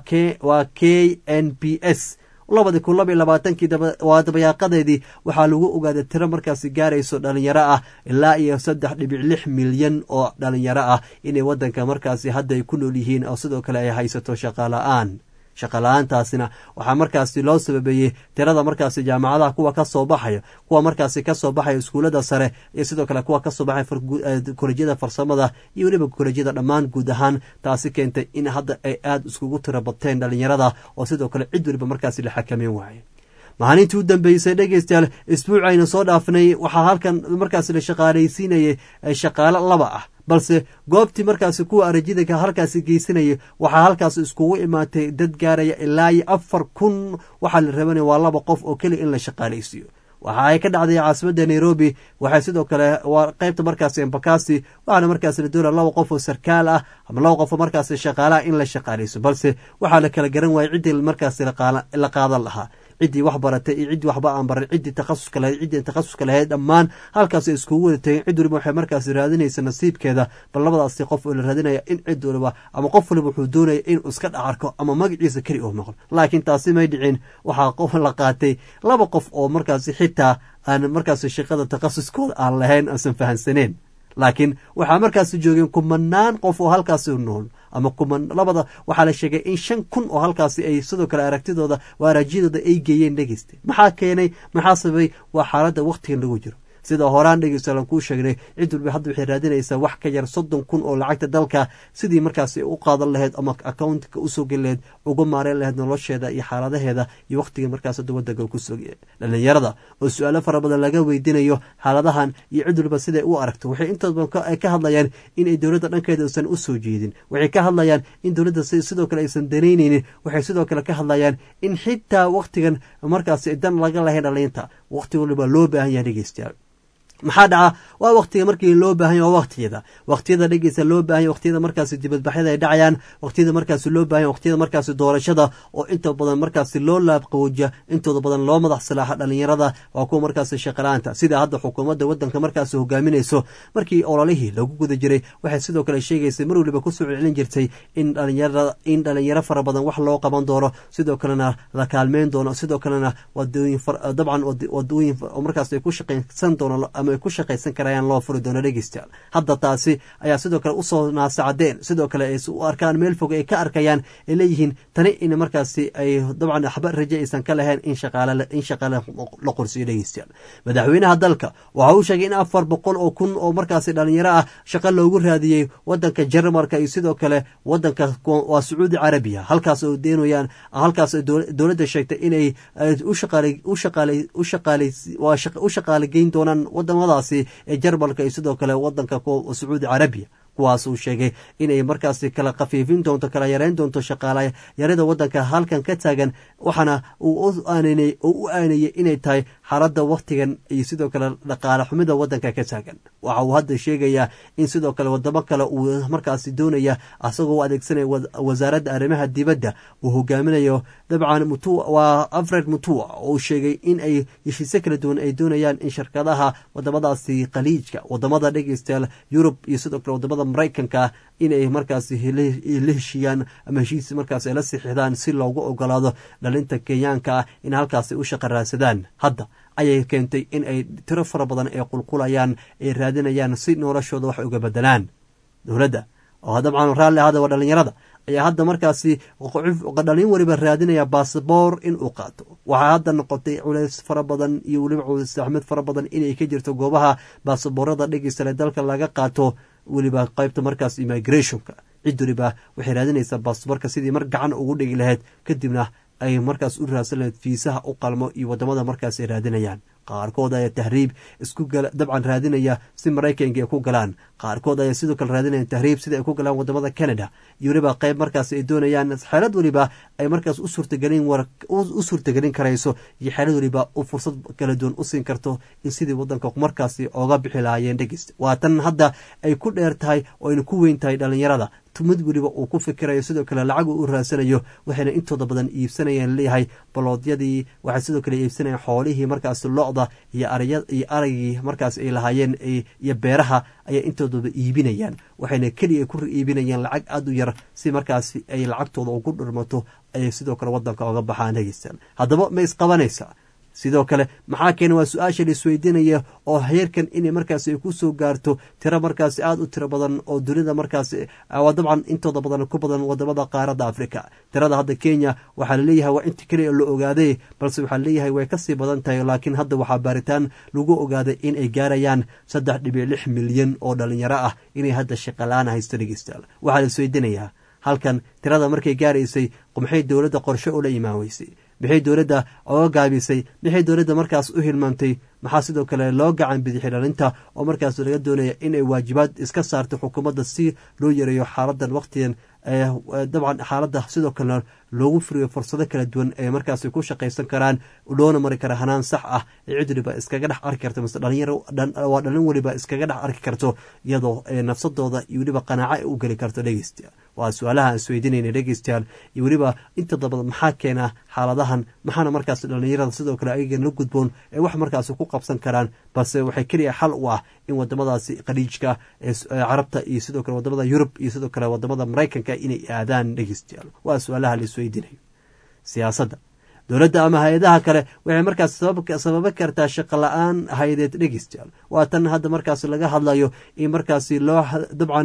waa k n b s labadi kun laba iyo labaatankii waa dabayaaqadeedii waxaa lagu ogaaday tiro markaasi gaarayso dhalinyaro ah ilaa iyo saddex dhibic lix milyan oo dhalinyaro ah inay wadanka markaasi hadda ay ku nool yihiin oo sidoo kale ay haysato shaqala-aan shaqala-aantaasina waxaa markaasi loo sababeeyey tirada markaasi jaamacadaha kuwa kasoo baxaya kuwa markaasi kasoo baxaya iskuullada sare iyo sidoo kale kuwa kasoo baxaya kolejyada farsamada iyo weliba kolejyada dhammaan guud ahaan taasi keentay in hadda ay aada iskugu tiro bateen dhalinyarada oo sidoo kale cid weliba markaasi la xakameyn waaye maalintii u dambeysay dhegeystayaal isbuuc aynu soo dhaafnay waxaa halkan markaas la shaqaalaysiinayay shaqaalo laba ah balse goobtii markaasi kuwa arajida halkaasi geysanayay waxaa halkaas iskugu imaatay dad gaaraya ilaa iyo afar kun waxaa la rabanaya waa laba qof oo keliya in la shaqaalaysiiyo waxa ay ka dhacday caasimadda nairobi waxay sidoo kale waa qaybta markaasi embakasi waxaana markaasi la doonaya laba qof oo sarkaal ah ama laba qof oo markaasi shaqaalaha in la shaqaalayso balse waxaa la kala garan waayay ciddii markaasi la qaadan lahaa ciddii wax baratay iyo ciddii waxba aan baran ciddii takhasuska lahayd ciddii takhasuska lahayd dhammaan halkaas ay iskugu wada tageen cid waliba waxay markaasi raadinaysa nasiibkeeda bal labadaasi qof oo la raadinaya in cid waliba ama qof waliba wuxuu doonaya inuu iska dhacarko ama magaciisa keli uu noqon laakiin taasi may dhicin waxaa qof la qaatay laba qof oo markaasi xitaa aan markaasi shaqada takhasuskooda aan lahayn aansan fahansaneen laakiin waxaa markaasi joogeen kumanaan qof oo halkaasi nool ama kuman labada waxaa la sheegay in shan kun oo halkaasi ay sidoo kale aragtidooda waa araajyadooda ay geeyeen dhegeysta maxaa keenay maxaa sababay waa xaaladda wakhtigan lagu jiro sida horaan dhegeystalan kuu sheegnay cid walba hadda waxay raadinaysaa wax ka yar soddon kun oo lacagta dalka sidii markaasi u qaadan lahayd ama accountka usoo geli lahayd uga maareen lahayd nolosheeda iyo xaaladaheeda iyo wakhtiga markaas hadda wadanka kusoo dhalinyarada oo su-aalo fara badan laga weydiinayo xaaladahan iyo cid walba siday u aragto waxay intood badan ay ka hadlayaan inay dowladda dhankeeda uusan usoo jeedin waxay ka hadlayaan in dowladda sidoo kale aysan danaynaynin waxay sidoo kale ka hadlayaan in xitaa wakhtigan markaasi dan laga lahayn dhaliinta wakhti waliba loo baahan yahay dhegeystayaal maxaa dhaca waa waktiga markii loo baahanya waa waktiyada waktiyada dhegeysa loo baahanya waktiyada markaasi dibadbaxyada ay dhacayaan waktiyada markaasi loo bahanya waktiyada markaasi doorashada oo inta badan markaasi loo laabqawooja intooda badan loo madax salaaxa dhalinyarada waa kuwa markaasi shaqala-aanta sida hadda xukuumadda wadanka markaasi hogaaminayso markii ololihii lagu guda jiray waxay sidoo kale sheegaysay mar waliba kusoo celcelin jirtay in dhalinyarada in dhalinyaro fara badan wax loo qaban doono sidoo kalena la kaalmeyn doono sidoo kalena wadooyin dabcan wadooyin markaas ay ku shaqaysan doono ay ku shaqaysan karayaan loo furi doono dhegeystayaal hadda taasi ayaa sidoo kale usoo naasacadeen sidoo kale ay u arkaan meel fog ay ka arkayaan ay leeyihiin tani in markaasi ay dabcan waxba raje aysan ka lahayn in shaqaale in shaqaale la qorsiyo dhegeystayaal madaxweynaha dalka waxa uu sheegay in afar boqol oo kun oo markaasi dhalinyaro ah shaqo loogu raadiyey wadanka jarmalka iyo sidoo kale wadanka waa sacuudi carabiya halkaas oo deenayaan halkaas dowladda sheegtay inay u shaqaale geyn doonaan wadamadaasi ee jarmalka iyo sidoo kale wadanka sacuudi carabiya kuwaas uu sheegay inay markaasi kala khafiifin doonto kala yareyn doonto shaqaala yarida wadanka halkan ka taagan waxaana uu u aanayey inay tahay xaaladda wakhtigan iyo sidoo kale dhaqaale xumida wadanka ka taagan waxa uu hadda sheegayaa in sidoo kale wadamo kale uu markaasi doonaya asagoo u adeegsanaya wasaaradda arrimaha dibadda uu hogaaminayo dabcan waa alfred mutua oo uu sheegay in ay heshiisyo kala duwan ay doonayaan in shirkadaha wadamadaasi khaliijka wadamada dhegeystayaal yurub iyo sidoo kale wadamada maraykanka inay markaasi la heshiiyaan ama heshiis markaas ay la sixidaan si loogu ogolaado dhalinta kenyaanka ah in halkaasi u shaqa raadsadaan hadda ayay keentay in ay tiro fara badan ay qulqulayaan ay raadinayaan si noloshooda wax uga bedelaan dowladda oo dabcan raalli ahada waa dhalinyarada ayaa hadda markaasi dhalin weliba raadinaya basaboor in uu qaato waxaa hadda noqotay culeys fara badan iyo weliba culeys axmed fara badan inay ka jirto goobaha baasaboorada dhegeystale dalka laga qaato weliba qaybta markaas immigrationka cid weliba waxay raadinaysaa baasaboorka sidii mar gacan ugu dhigi lahayd kadibna ay markaas u raadsan lahayd fiisaha u qalmo iyo wadamada markaas ay raadinayaan qaarkood ayaa tahriib isku dabcan raadinaya si maraykanka ay ku galaan qaarkood ayaa sidoo kale raadinaya tahriib sida ay ku galaan wadamada canada iyo weliba qayb markaas ay doonayaan xeelad weliba ay markaas u suurtagelin u suurtagelin karayso iyo xeelad weliba u fursad kala duwan u siin karto in sidii wadanka markaasi ooga bixi lahaayeen dhegeysta waa tan hadda ay ku dheer tahay oo ayna ku weyn tahay dhalinyarada mid weliba uu ku fikirayo sidoo kale lacag uu u raadsanayo waxayna intooda badan iibsanayaan leeyahay baloodyadii waxay sidoo kale iibsanayaan xoolihii markaas locda iyo iyo aragii markaas ay lahaayeen iyo beeraha ayay intoodaba iibinayaan waxayna keliya ku iibinayaan lacag aada u yar si markaas ay lacagtooda ugu dhirmato ayay sidoo kale wadanka oga baxaan hegeystaan haddaba ma isqabanaysaa sidoo kale maxaa keena waa su-aasha la isweydiinaya oo heerkan inay markaasi ay ku soo gaarto tiro markaasi aada u tiro badan oo dunida markaasi waa dabcan intooda badan ku badan wadamada qaaradda africa tirada hadda kenya waxaa laleeyahay waa inta keliya la ogaaday balse waxaa laleeyahay way kasii badan tahay laakiin hadda waxaa baaritaan lagu ogaaday in ay gaarayaan saddex dhibic lix milyan oo dhalinyaro ah inay hadda shaqalaana haysto dhegeystayaal waxaa la isweydiinayaa halkan tirada markay gaaraysay maxay dowladda qorshe ula imaan weysay maxay dowladda oga gaabisay maxay dowladda markaas u hilmaamtay maxaa sidoo kale loo gacan bidixi dhalinta oo markaas laga doonaya inay waajibaad iska saarto xukuumadda si loo yareeyo xaaladan waqtigan dabcan xaaladda sidoo kalena loogu furiyo fursado kala duwan ee markaasi ku shaqaysan karaan loona mari kara hanaan sax ah ee cid waliba iskaga dhex arki karto mise dhalinyarwaa dhalin weliba iskaga dhex arki karto iyadoo nafsadooda iyo weliba qanaaco ay u geli karto dhegeystayaal waa su-aalaha aan isweydiinayna dhegeystayaal iyo weliba inta dabada maxaa keena xaaladahan maxaana markaas dhalinyarada sidoo kale ayagan la gudboon ee wax markaasi ku qabsan karaan balse waxay keliya xal u ah in wadamadaasi khaliijka ee carabta iyo sidoo kale wadamada yurub iyo sidoo kale wadamada maraykanka inay aadaan dhegeystayaal waa su-aalaha la isweydiinayo siyaasadda dowladda ama hay-adaha kale waxay markaas sababi kartaa shaqo la-aan hay-adeed dhegeystayaal waa tan hadda markaas laga hadlayo in markaasi loo dabcan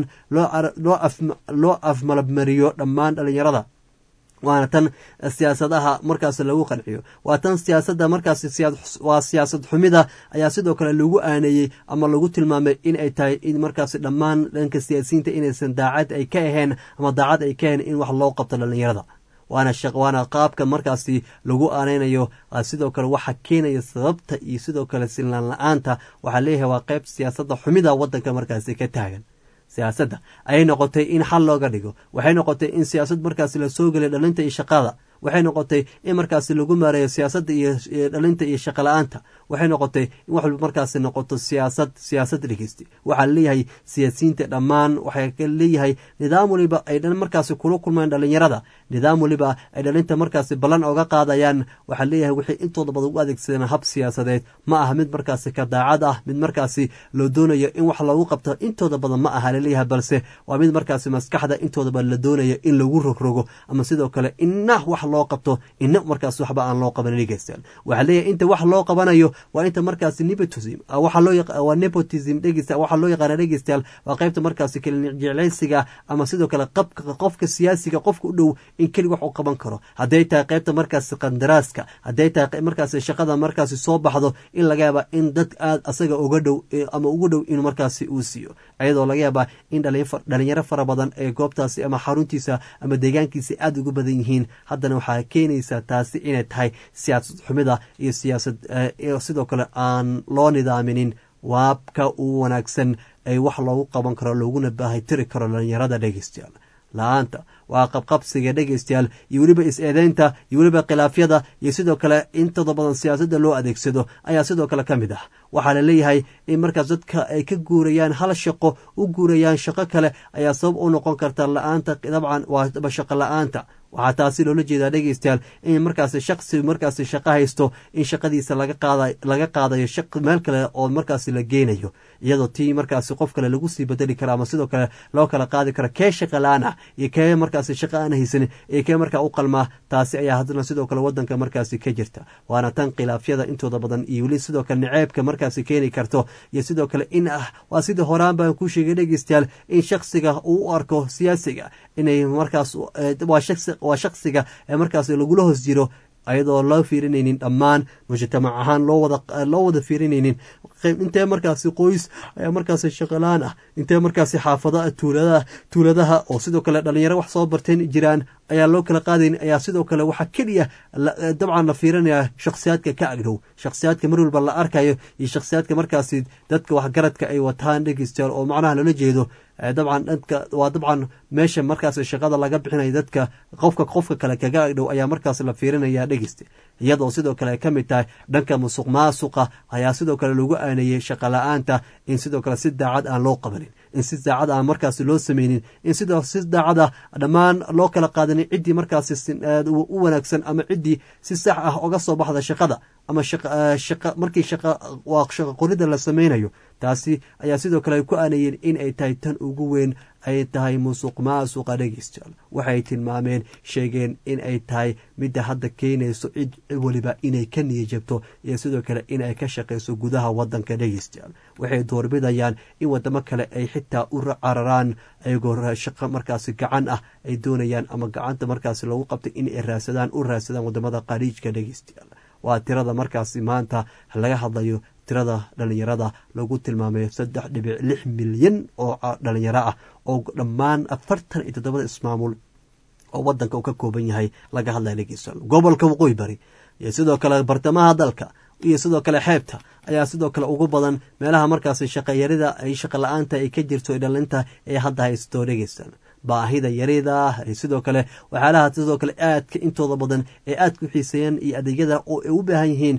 loo afmalabmariyo dhammaan dhalinyarada waana tan siyaasadaha markaas lagu qanciyo waa tan siyaasadda markaas waa siyaasad xumida ayaa sidoo kale lagu aaneeyey ama lagu tilmaamay in ay tahay in markaas dhammaan dhanka siyaasiyiinta inaysan daacad ay ka ahayn ama daacad ay ka ahayn in wax loo qabto dhalinyarada waana waana qaabka markaasi lagu aaneynayo sidoo kale waxa keenaya sababta iyo sidoo kale sinlaan la-aanta waxaa leeyahay waa qayb siyaasadda xumida wadanka markaasi ka taagan siyaasadda ayay noqotay in xal looga dhigo waxay noqotay in siyaasad markaasi lasoo gelay dhalinta iyo shaqada waxay noqotay in markaasi lagu maareeyo siyaasadda iyo dhalinta iyo shaqa la-aanta waxay noqotay in wax markaasi noqoto siyaasad siyaasad dhegeysta waxaa leeyahay siyaasiyiinta dhammaan waxay leeyahay nidaam waliba ay markaasi kula kulmaan dhalinyarada nidaam waliba ay dhalinta markaasi ballan oga qaadayaan waxaa leeyahay waxay intooda badan u adeegsadeen hab siyaasadeed ma aha mid markaasi ka daacad ah mid markaasi loo doonayo in wax loogu qabto intooda badan ma aha laleeyahay balse waa mid markaasi maskaxda intooda badan la doonayo in lagu rogrogo ama sidoo kale ina wax loo qabto ina markaas waxba aan loo qaban dhegeystayaal waxaa leeyahay inta wax loo qabanayo waa inta markaasi nepotism waxaa loo waa nepotism dhegeysta waxaa loo yaqaana dhegeystayaal waa qaybta markaasi jeclaysiga ama sidoo kale qabka qofka siyaasiga qofka u dhow in keli wax u qaban karo hadday tahay qaybta markaasi qandaraaska hadday tahay markaasi shaqada markaasi soo baxdo in laga yaaba in dad aad asaga uga dhow ama ugu dhow in markaasi uu siiyo iyadoo laga yaaba in dhalinyaro fara badan ee goobtaasi ama xaruntiisa ama deegaankiisa aada ugu badan yihiin haddana waxaa keenaysaa taasi inay tahay siyaasad xumida iyo siyaasad sidoo kale aan loo nidaaminin waabka u wanaagsan ee wax loogu qaban karo looguna baahay tiri karo dhalinyarada dhegeystayaal la-aanta waa qabqabsiga dhegeystayaal iyo weliba is-eedeynta iyo weliba khilaafyada iyo sidoo kale intooda badan siyaasadda loo adeegsado ayaa sidoo kale ka mid ah waxaa la leeyahay in markaas dadka ay ka guurayaan hal shaqo u guurayaan shaqo kale ayaa sabab u noqon karta la-aanta dabcan waa shaqo la-aanta waxaa taasi loola jeedaa dhegeystayaal in markaasi shaksi markaasi shaqo haysto in shaqadiisa laga qaadayo meel kale oo markaasi la geynayo iyadoo tii markaasi qof kale lagu sii bedeli karo ama sidoo kale loo kala qaadi karo kee shaqa la-aan ah iyo kee markaasi shaqa aan haysanin iyo kee markaa u qalmaa taasi ayaa haddana sidoo kale wadanka markaasi ka jirta waana tan khilaafyada intooda badan iyo weli sidoo kale niceebka markaasi keeni karto iyo sidoo kale in ah waa sidii horaan baan ku sheegay dhegeystayaal in shaksiga uu u arko siyaasiga inay markaas waa shaksiga ee markaas lagula hoos jiro ayadoo loo fiirinaynin dhammaan mujtamac ahaan loo wada fiirinaynin intee markaasi qoys ayaa markaasi shaqalaan ah intee markaasi xaafadaha tuuladaha oo sidoo kale dhalinyaro wax soo barteen jiraan ayaa loo kala qaadayn ayaa sidoo kale waxaa keliya dabcan la fiirinaya shakhsiyaadka ka agdhow shakhsiyaadka mar walba la arkayo iyo shakhsiyaadka markaasi dadka waxgaradka ay wataan dhegeystayaal oo macnaha loola jeedo dabcan dhanka waa dabcan meesha markaas shaqada laga bixinayo dadka qofka qofka kale kaga agdhow ayaa markaas la fiirinaya dhegeysta iyadoo sidoo kale ay ka mid tahay dhanka musuq maasuqa ayaa sidoo kale lagu aaneeyey shaqa la-aanta in sidoo kale si daacad aan loo qabanin in si daacad aan markaasi loo sameynin in sidoo si daacad ah dhammaan loo kala qaadanin ciddii markaasi u wanaagsan ama ciddii si sax ah oga soo baxda shaqada ama markii waa shaqa qorida la sameynayo taasi ayaa sidoo kale ay ku aanayeen in ay tahay tan ugu weyn ay tahay musuq maasuqa dhegeystayaal waxay tilmaameen sheegeen in ay tahay midda hadda keenayso cid weliba inay ka niyajabto iyo sidoo kale in ay ka shaqayso gudaha wadanka dhegeystayaal waxay doorbidayaan in wadamo kale ay xitaa u cararaan ayagoo shaqo markaasi gacan ah ay doonayaan ama gacanta markaasi lagu qabtay in ay raasadaan u raasadaan wadamada khaliijka dhegeystayaal waa tirada markaasi maanta laga hadlayo tirada dhalinyarada lagu tilmaamay saddex dhibic lix milyan oo dhalinyaro ah oo dhammaan afartan iyo toddobada ismaamul oo wadanka uu ka kooban yahay laga hadlaya dhegeystayaal gobolka waqooyi bari iyo sidoo kale bartamaha dalka iyo sidoo kale xeebta ayaa sidoo kale ugu badan meelaha markaasi shaqayarida ay shaqa la-aanta ay ka jirto ee dhalinta ee hadda haysto dhegeystan baahida yarida sidoo kale waxyaalaha sidoo kale aadka intooda badan ee aadka u xiiseeyaan iyo adeegyada oo ay u baahan yihiin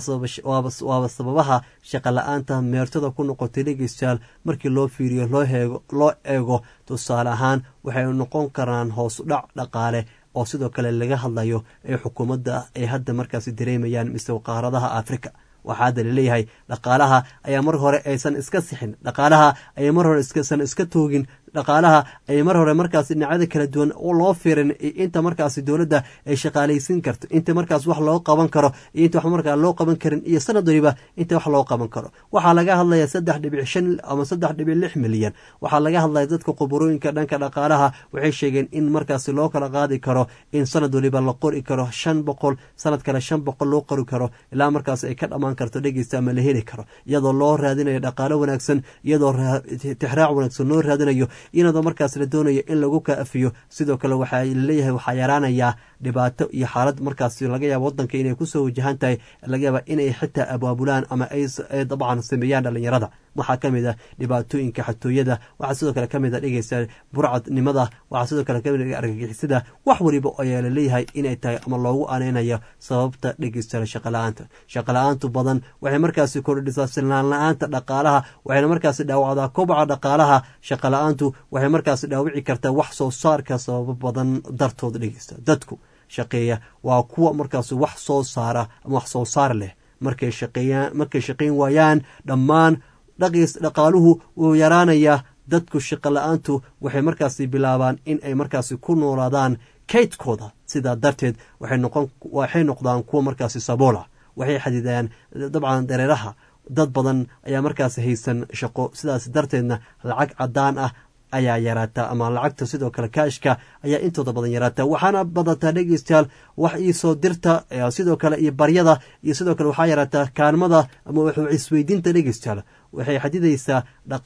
waaba sababaha shaqa la-aanta meertada ku noqotay dhegeystayaal markii loo fiiriyo loo eego tusaale ahaan waxay noqon karaan hoos dhac dhaqaale oo sidoo kale laga hadlayo ee xukuumadda ay hadda markaasi dareemayaan mise qaaradaha africa waxaa hadda laleeyahay dhaqaalaha ayaa mar hore aysan iska sixin dhaqaalaha ayaa mar hore san iska toogin dhaqaalaha ay mar hore markaas dhinacyada kala duwan loo fiirin inta markaasi dowladda ay shaqaalaysiin karto inta markaas wax loo qaban karo iyo inta wax markaa loo qaban karin iyo sanad waliba inta wax loo qaban karo waxaa laga hadlaya saddex dhibic shan ama saddex dhibic lix milyan waxaa laga hadlaya dadka khuburooyinka dhanka dhaqaalaha waxay sheegeen in markaasi loo kala qaadi karo in sanad waliba la qori karo shan boqol sanad kale shan boqol loo qori karo ilaa markaas ay ka dhammaan karto dhegeysta ama la heli karo iyadoo loo raadinayo dhaqaalo wanaagsan iyadoo tixraac wanaagsan loo raadinayo iyadoo markaas la doonayo in lagu kaafiyo sidoo kale waxaa laleeyahay waxaa yaraanayaa dhibaato iyo xaalad markaas laga yaaba wadanka inay kusoo wajahan tahay laga yaaba inay xitaa abaabulaan ama ay dabcan sameeyaan dhalinyarada waxaa kamid ah dhibaatooyinka xatooyada waxaa sidoo kale kamid a dhegeysa burcadnimada waxaa sidoo kale kamid a argagixisada wax waliba ayaa laleeyahay inay tahay ama loogu aneynayo sababta dhegeysta shaqala-aanta shaqala-aantu badan waxay markaasi kordhisaa silnaan la-aanta dhaqaalaha waxayna markaasi dhaawacdaa kobaca dhaqaalaha shaqala-aantu waxay markaasi dhaawici kartaa wax soo saarka sababo badan dartood dhegeysta dadku shaqeeya waa kuwa markaas wax soo saara ama wax soo saar leh markay shaqeeyaan markay shaqayn waayaan dhammaan dhaqis dhaqaaluhu wuu yaraanayaa dadku shaqo la-aantu waxay markaasi bilaabaan in ay markaasi ku noolaadaan kaydkooda sidaa darteed waxay noqdaan kuwa markaasi saboola waxay xadidayaan dabcan dareeraha dad badan ayaa markaasi haysan shaqo sidaas darteedna lacag cadaan ah ayaa yaraataa ama lacagta sidoo kale kaashka ayaa intooda badan yaraataa waxaana badataa dhegeystayaal wax iisoo dirta sidoo kale iyo baryada iyo sidoo kale waxaa yaraataa kaalmada ama isweydiinta dhegeystayaal waxay xadidaysaa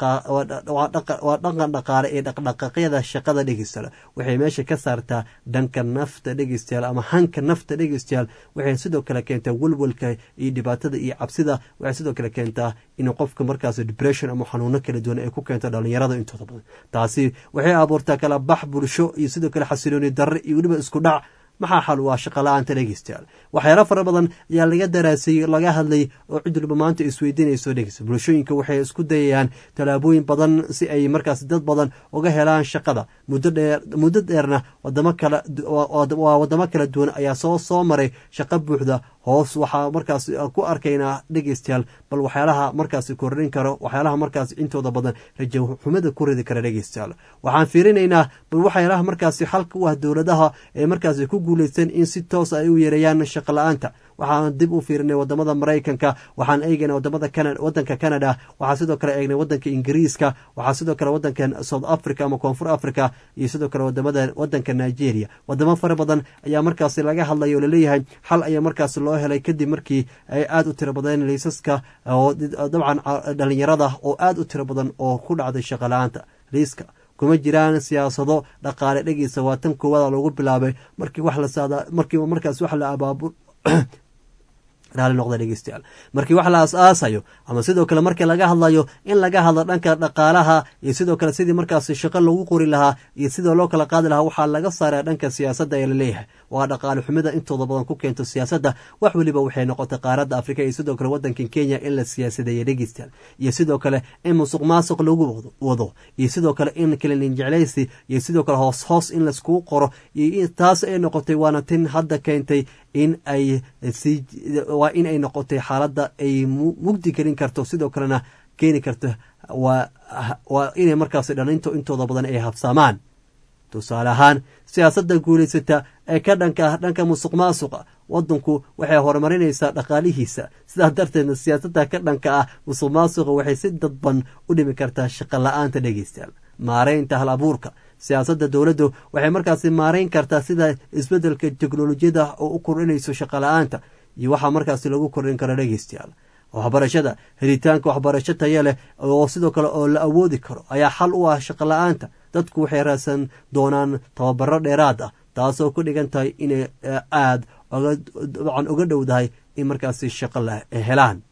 waa dhaqan dhaqaale ee dhaqdhaqaaqyada shaqada dhegeystayaal waxay meesha ka saartaa dhanka nafta dhegeystayaal ama hanka nafta dhegeystayaal waxay sidoo kale keentaa welwelka iyo dhibaatada iyo cabsida waxay sidoo kale keentaa in qofka markaas depression ama xanuuno kala duwan ay ku keento dhalinyarada intooda badan taasi waxay abuurtaa kala bax bulsho iyo sidoo kale xasilooni darre iyo weliba isku dhac maxaa xal waa shaqa la-aanta dhegeystayaal waxyaalo fara badan ayaa laga daraasayey laga hadlay oo cid waliba maanta isweydiinayso dhegeysta bulshooyinka waxay isku dayayaan tallaabooyin badan si ay markaas dad badan uga helaan shaqada muddo dheer muddo dheerna wadamo kala waa wadamo kala duwan ayaa soo soo maray shaqo buuxda hoos waxaa markaas ku arkaynaa dhegeystayaal bal waxyaalaha markaasi kordhin karo waxyaalaha markaas intooda badan rajo xumada ku ridi kara dhegeystayaal waxaan fiirinaynaa bal waxyaalaha markaasi xalka u ah dowladaha ee markaasi ku guuleysteen in si toos ay u yareeyaan shaqo la-aanta waxaan dib u fiirinay wadamada maraykanka waxaan eegaynay wadamada wadanka canada waxaa sidoo kale eegnay wadanka ingiriiska waxaa sidoo kale wadanka south africa ama koonfur africa iyo sidoo kale wadamada wadanka nigeria wadamo fara badan ayaa markaasi laga hadlaya oo laleeyahay xal ayaa markaasi loo helay kadib markii ay aada u tiro badeen liisaska oo dabcan dhalinyarada oo aada u tiro badan oo ku dhacday shaqo la-aanta liiska kuma jiraan siyaasado dhaqaale dhegeysa waa tan koowaada lagu bilaabay markii wax la markii markaas wax la abaabul raali noqda dhegeystayaal markii wax la as-aasayo ama sidoo kale markii laga hadlayo in laga hadlo dhanka dhaqaalaha iyo sidoo kale sidii markaas shaqo lagu qori lahaa iyo sidoo loo kala qaadi lahaa waxaa laga saaraa dhanka siyaasadda ee laleeyahay waa dhaqaale xumida intooda badan ku keento siyaasadda wax weliba waxay noqotay qaaradda afrika iyo sidoo kale wadankan kenya in la siyaasadeeya dhegeystayaal iyo sidoo kale in musuq maasuq lagu wado iyo sidoo kale in kalinin jeclaysi iyo sidoo kale hoos hoos in laiskugu qoro iyo taas ay noqotay waana tin hadda keentay in ay waa in ay noqotay xaaladda ay mugdi gelin karto sidoo kalena keeni karto waa inay markaas dhalinto intooda badan ay habsaamaan tusaale ahaan siyaasadda guulaysata ee ka dhanka ah dhanka musuq maasuqa wadanku waxay horumarinaysaa dhaqaalihiisa sidaas darteedna siyaasadda ka dhanka ah musuq maasuqa waxay si dadban u dhimi kartaa shaqo la-aanta dhegeystayaal maareynta hal abuurka siyaasadda dowladdu waxay markaasi maareyn kartaa sida isbeddelka teknolojiyada oo u kordhinayso shaqo la-aanta iyo waxaa markaasi lagu kordhin karo dhegeystayaal waxbarashada helitaanka waxbarasho taya leh oo sidoo kale oo la awoodi karo ayaa xal u ah shaqo la-aanta dadku waxay raadsan doonaan tababaro dheeraad ah taasoo ku dhigan tahay inay aada dabcan uga dhowdahay in markaasi shaqo helaan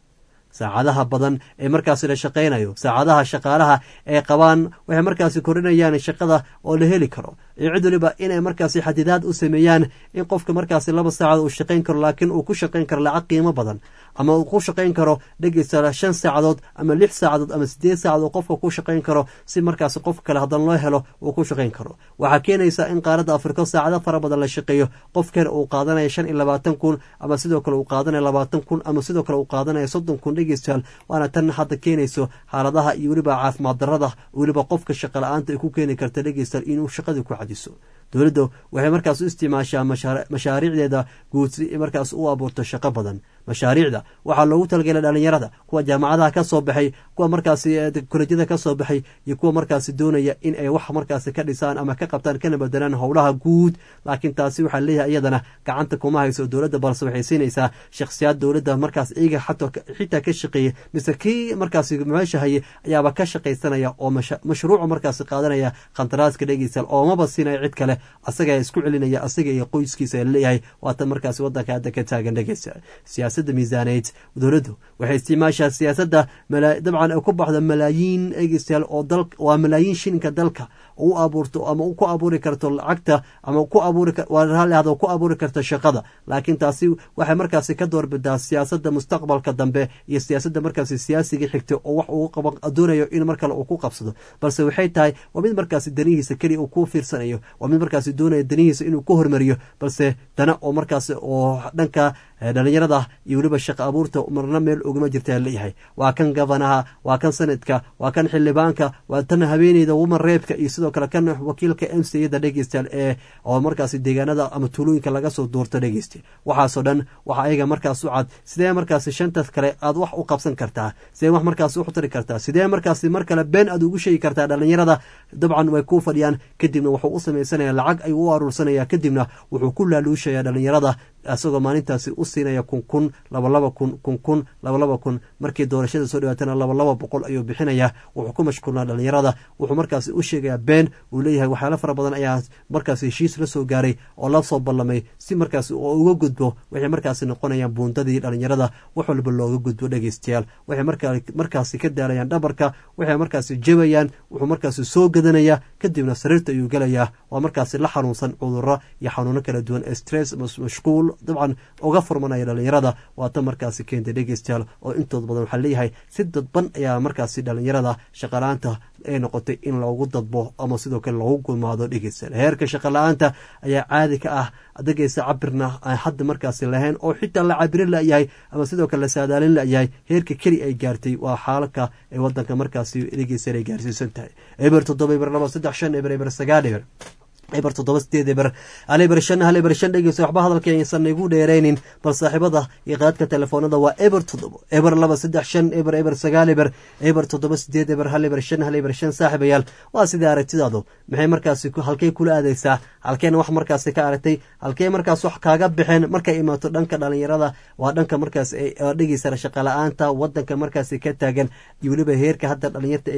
saacadaha badan ee markaasi la shaqaynayo saacadaha shaqaalaha ee qabaan waxay markaasi korinayaan shaqada oo la heli karo iyo cid waliba inay markaasi xadidaad u sameeyaan in qofka markaasi laba saacadood uu shaqayn karo laakiin uu ku shaqayn karo lacag qiimo badan ama uu ku shaqayn karo dhegeysta shan saacadood ama lix saacadood ama sideed saacadood qofka ku shaqayn karo si markaasi qof kale haddana loo helo uu ku shaqayn karo waxaa keenaysa in qaaradda afrika saacado fara badan la shaqeeyo qofkan uu qaadanaya shan iyo labaatan kun ama sidoo kale uu qaadanaya labaatan kun ama sidoo kale uu qaadanaya soddon kun dhegeystayaal waana tan hadda keenayso xaaladaha iyo weliba caafimaad darada weliba qofka shaqa la-aanta ay ku keeni karta dhegeystayaal inuu shaqadii ku cadiso dowladda waxay markaas u isticmaashaa mashaariicdeeda guud si markaas u abuurto shaqo badan mashaariicda waxaa loogu talagelay dhalinyarada kuwa jaamacadaha ka soo baxay kuwa markaasi kolejyada ka soo baxay iyo kuwa markaasi doonaya in ay wax markaasi ka dhisaan ama ka qabtaan kana bedelaan howlaha guud laakiin taasi waxaa leeyahay iyadana gacanta kuma hayso dowladda balse waxay siinaysaa shakhsiyaad dowladda markaas iyaga xitaa ka shaqeeyey mise kii markaasi meesha haye ayaaba ka shaqaysanaya oo mashruuca markaasi qaadanaya khantaraaska dhegeystayaal oomaba siinaya cid kale asaga isku celinaya asaga iyo qoyskiisa leeyahay waatan markaasi wadanka hadda ka taagan dhegeysta siyaasadda miisaaneyd dowladdu waxay isticmaashaa siyaasadda dabcan ay ku baxdo malaayiin dhegeystayaal oo dal waa malaayiin shilinka dalka u abuurto ama ku abuuri karto lacagta ama ku abuuri raalli ku abuuri karto shaqada laakiin taasi waxay markaasi ka doorbidaa siyaasadda mustaqbalka dambe iyo siyaasadda markaasi siyaasiga xigta oo wax uu qaba doonayo in mar kale uu ku qabsado balse waxay tahay waa mid markaasi danihiisa keliya uu ku fiirsanayo waa mid markaasi doonaya danihiisa inuu ku hormariyo balse dana oo markaasi oo dhanka dhalinyarada iyo weliba shaqa abuurta marna meel ogama jirta leeyahay waa kan gabanaha waa kan sanadka waa kan xildhibaanka waa tan haweeneyda woman reebka iyo sidoo kale kan wakiilka m c yada dhegeystayaal ee oo markaasi deegaanada ama tuulooyinka laga soo duurto dhegeysta waxaasoo dhan waxa ayaga markaas u cad sidee markaasi shantas kale aad wax u qabsan kartaa sidee wax markaasi u tari kartaa sidee markaasi mar kale been aad ugu sheegi kartaa dhalinyarada dabcan way ku fadhiyaan kadibna wuxuu u samaysanaya lacag ayuu u aruursanaya kadibna wuxuu ku laaluushaya dhalinyarada isagoo maalintaasi u siinaya kun kun labalaba kun kun kun labalaba kun markii doorashada soo dhawaatana labalaba boqol ayuu bixinaya wuxuu ku mashquulnaa dhalinyarada wuxuu markaasi u sheegayaa been uu leeyahay waxyaalo fara badan ayaa markaasi heshiis la soo gaaray oo la soo ballamay si markaasi oo uga gudbo waxay markaasi noqonayaan buundadii dhalinyarada wax walba looga gudbo dhegeystayaal waxay markaasi ka daalayaan dhabarka waxay markaasi jabayaan wuxuu markaasi soo gadanaya kadibna sariirta ayuu gelayaa waa markaasi la xanuunsan cuduro iyo xanuuno kala duwan stress mashquul dabcan uga furmanaya dhalinyarada waata markaasi keentay dhegeystayaal oo intood badan waxaa leeyahay si dadban ayaa markaasi dhalinyarada shaqala-aanta ay noqotay in loogu dadbo ama sidoo kale loogu gumaado dhegeystayaal heerka shaqala-aanta ayaa caadi ka ah dhegeysta cabirna aan hadda markaasi lahayn oo xitaa la cabirin layahay ama sidoo kale la saadaalin layahay heerka keli ay gaartay waa xaalaka ee wadanka markaasi dhegeystayaal ay gaarsiisan tahay eber toddoba eber laba saddex shan eber eber sagaal eber eber toddoba sideed eber hal eber shan hal eber shan dhegeysa waxba hadalka aysan igu dheeraynin bal saaxiibada iyo qaadka telefoonada waa eber toddoba eber laba saddex shan eber eber sagaal eber eber toddoba sideed eber hal eber shan hal eber shan saaxiibayaal waa sidai aragtidaadu maxay markaasi halkey kula aadeysaa halkeena wax markaasi ka aragtay halkey markaas wax kaaga baxeen markay imaato dhanka dhalinyarada waa dhanka markaas dhegeysa shaqa la-aanta wadanka markaasi ka taagan iyo weliba heerka hadda dhalinyarta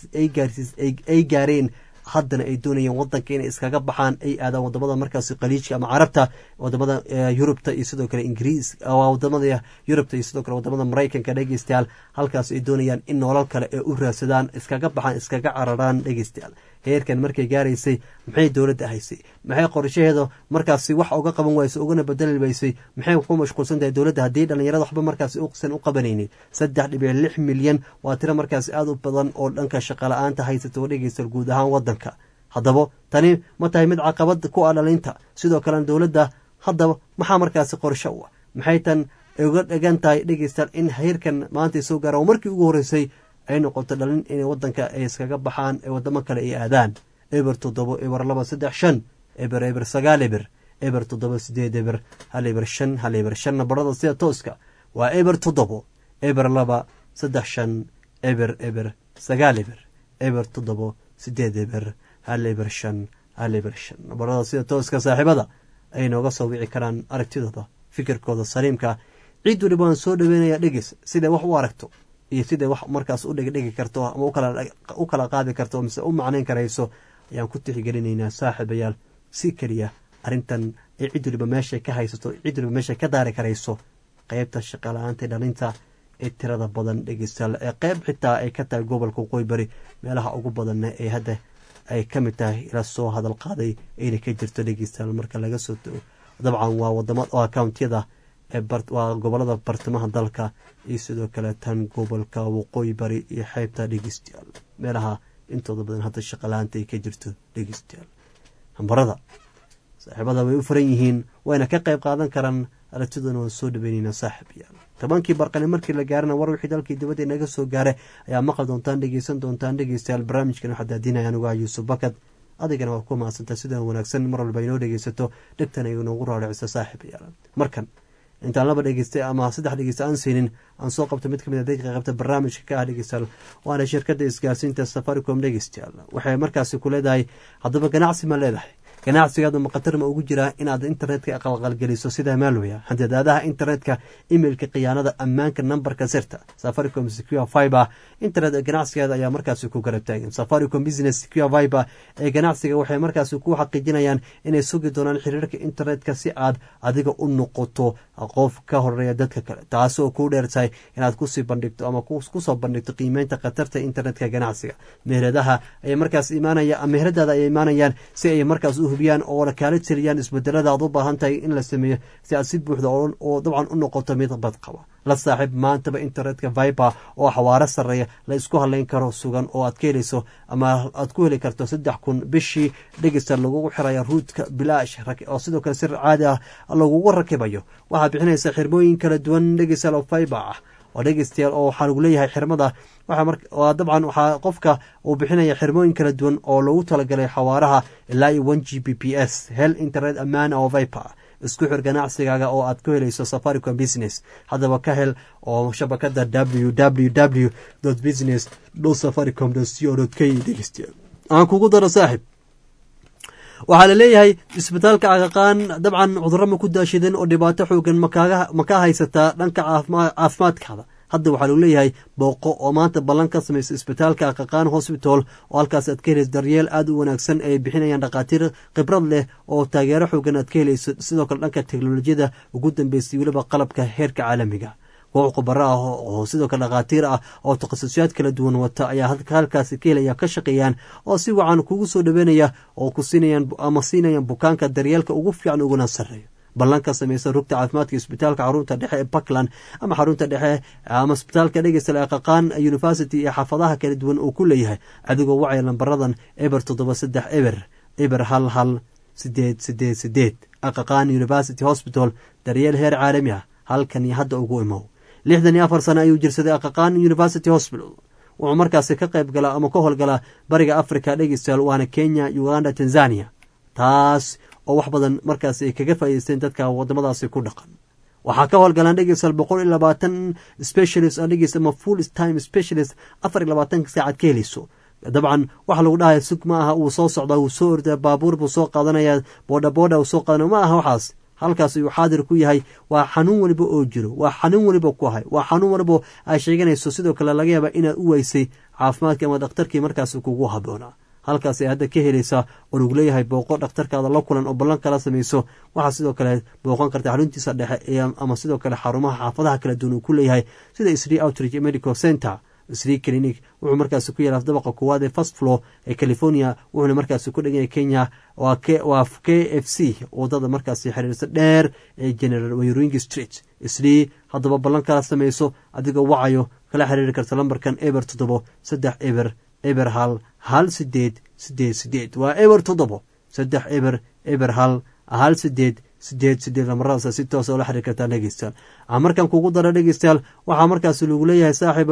ay gaareen haddana ay doonayeen wadanka inay iskaga baxaan ay aadaan wadamada markaasi khaliijka ama carabta wadamada yurubta iyo sidoo kale ingiriis wadamada yurubta iyo sidoo kale wadamada maraykanka dhegeystayaal halkaas ay doonayaan in nolol kale ay u raadsadaan iskaga baxaan iskaga cararaan dhegeystayaal heerkan markay gaaraysay maxay dowladda haysay maxay qorshaheeda markaasi wax uga qaban waysay ugana bedeli waysay maxay ku mashquulsan tahay dowladda haddii dhalinyarada waxba markaasi usan u qabanaynin saddex dhibic lix milyan waa tiro markaasi aada u badan oo dhanka shaqala-aanta haysata oo dhegeysta guud ahaan wadanka haddaba tani ma tahay mid caqabad ku ah dhalinta sidoo kalena dowladda haddaba maxaa markaasi qorsho u ah maxay tan uga dhegan tahay dhegeystayaal in heerkan maanta soo gaara oo markii ugu horreysay ay noqoto dhalin inay wadanka ay iskaga baxaan ee wadamo kale ay aadaan eber toddobo eber laba saddex shan eber eber sagaal eber eber toddoba sideed eber hal eber shan hal eber shan nabarada sida tooska waa eber toddobo eber laba saddex shan eber eber sagaal eber eber toddobo sideed eber hal eber shan hal eber shan nabarada sida tooska saaxiibada ay nooga soo wici karaan aragtidooda fikirkooda saliimka ciid waliba waan soo dhaweynaya dhegeys siday wax u aragto iyo siday wax markaas u dhegdhegi karto ama u kala qaadi karto mise u macnayn karayso ayaan ku tixgelinaynaa saaxiibayaal si keliya arrintan ay cid waliba meeshay ka haysato cid waliba meeshay ka daari karayso qeybta shaqala-aanta dhalinta ee tirada badan dhegeystayaal ee qeyb xitaa ay ka tahay gobolka waqooyi bari meelaha ugu badanna ee hadda ay ka mid tahay ila soo hadal qaaday ayna ka jirto dhegeystayaal marka laga soo tago dabcan waa wadama oo akountiyada waa gobolada bartamaha dalka iyo sidoo kale tan gobolka waqooyi bari iyo xeybta dhegeystayaal meelaha intooda badan hadda shaqalaanta ay ka jirto dhegeystayaal hambarada saaxiibada way u furan yihiin wayna ka qayb qaadan karaan aragtiduna waan soo dhaweyneyna saaxib yaal tobankii barqani markii la gaarana war wixii dalkii dibadda inaga soo gaaray ayaa maqli doontaan dhegeysan doontaan dhegeystayaal barnaamijkan waxaa daadinaya anigu ah yuusuf bakad adigana waa ku mahadsantaa sidaan wanaagsan mar walba inoo dhegeysato dhegtana inoogu raaricisa saaxib yaal markan intaan laba dhegeystay ama saddex dhegeysta aan siinin aan soo qabto mid kamid a dadka qaybta barnaamijka ka ah dhegeystayaal waana shirkadda isgaarsiinta safaricom dhegeystayaal waxay markaasi ku leedahay haddaba ganacsi ma leedahay ganacsigaada maqatar ma ugu jiraa inaad internetka qalqalgeliso sida maalwaya handadaadaha internetka imailka khiyaanada ammaanka nambarka sirta safaricom secure fiber internet ganacsigeeda ayaa markaasi ku garab taagan safaricom business secure fiber ee ganacsiga waxay markaasi ku xaqiijinayaan inay sugi doonaan xiriirka internetka si aad adiga u noqoto qof ka horeeya dadka kale taasoo kuu dheertahay inaad kusii bandhigto ama kusoo bandhigto qiimeynta khatarta internetka ganacsiga meheradaha ay markaas imaanaya meheradaada ay imaanayaan si ay markaas u hubiyaan oo kaala tiriyaan isbedelada aad u baahan tahay in la sameeyo si aad si buuxda oo dabcan u noqoto mid badqaba la saaxiib maantaba internetka viber oo xawaaro sarreeya la isku haleyn karo sugan oo aad ka helayso ama aad ku heli karto saddex kun bishii dhegeysta lagugu xiraya ruudka bilaash oo sidoo kale sir caadi ah lagugu rakibayo waxaa bixinaysa xirmooyin kala duwan dhegeystayaal oo viber ah oo dhegeystayaal oo waxaa lagu leeyahay xirmada waa dabcan waxaa qofka uu bixinaya xirmooyin kala duwan oo lagu talagalay xawaaraha ilaa iyo one g b p s hel internet ammaana oo viper isku xir ganacsigaaga oo aad ku helayso safaricom business haddaba ka hel oo shabakada w w w business safaricom co k dhegeystayaal aan kugu daro saaxib waxaa la leeyahay isbitaalka caqaqaan dabcan cudurro ma ku daashideen oo dhibaato xoogan ma ka haysataa dhanka caafimaadkaada hadda waxaa lagu leeyahay booqo oo maanta ballan ka samaysa isbitaalka aqaqaan hosbital oo halkaas aad ka helayso daryeel aada u wanaagsan ay bixinayaan dhakhaatiir khibrad leh oo taageero xoogan aad ka helayso sidoo kale dhanka teknolojiyada ugu dambeysay weliba qalabka heerka caalamiga koox khubaro ah oo sidoo kale dhakhaatiir ah oo takhasusyaad kala duwan wata ayaa halkaasi ka helaya ka shaqeeyaan oo si wacan kugu soo dhaweynaya oo ku siinayaan ama siinayaan bukaanka daryeelka ugu fiican uguna sarreeyo ballan ka samaysa rugta caafimaadka isbitaalka xarunta dhexe ee puntland ama xarunta dhexe ama isbitaalka dhegeysta aqaqaan university iyo xaafadaha kala duwan uu ku leeyahay adigoo wacaya lambaradan eber toddoba saddex eber eber hal hal sideed sideed sideed aqaqaan university hospital daryeel heer caalami ah halkan iyo hadda ugu imow lixdan iyo afar sano ayuu jirsaday aqaqaan university hospital wuxuu markaasi ka qayb galaa ama ka howlgalaa bariga africa dhegeystayaal waana kenya uganda tanzania taas oo wax badan markaasi ay kaga faa'ideysteen dadka wadamadaasi ku dhaqan waxaa ka howlgalaan dhegeystayaal boqol iyo labaatan specialist oo dhegeysta ama full time specialist afar iyo labaatanka saacad ka helayso dabcan waxa lagu dhahaya sug ma aha uu soo socdaa wuu soo ordaa baabuur buu soo qaadanaya boodha boodha uu soo qaadanaya ma aha waxaas halkaas ayuu xaadir ku yahay waa xanuun weliba oo jiro waa xanuun weliba ku hay waa xanuun weliba ay sheeganayso sidoo kale laga yaaba inaad u weysay caafimaadkii ama dhakhtarkii markaas kugu haboonaa halkaas ay hadda ka helaysaa oo lagu leeyahay booqo dhakhtarkaada la kulan oo ballan kala samayso waxaa sidoo kale booqan karta xaruntiisa dhexe ama sidoo kale xarumaha xaafadaha kala duwan uu ku leeyahay sida sri outreach medical center sri clinic wuxuu markaasi ku yaala dabaqa koowaad ee first floor ee california wuxuuna markaasi ku dheganya kenya waa k f c wadada markaasi xiriirsa dheer ee general wayring street sri haddaba ballan kala samayso adigoo wacayo kala xiriiri karta lambarkan eber toddobo saddex eber eber hal hal sideed sideed sideed waa eber toddobo saddex eber eber hal hal sideed sideed sideed lamaradaas si toosa ola xiriir kartaa dhegeystayaal markan kugu dara dhegeystayaal waxaa markaasi lagu leeyahay saaxiib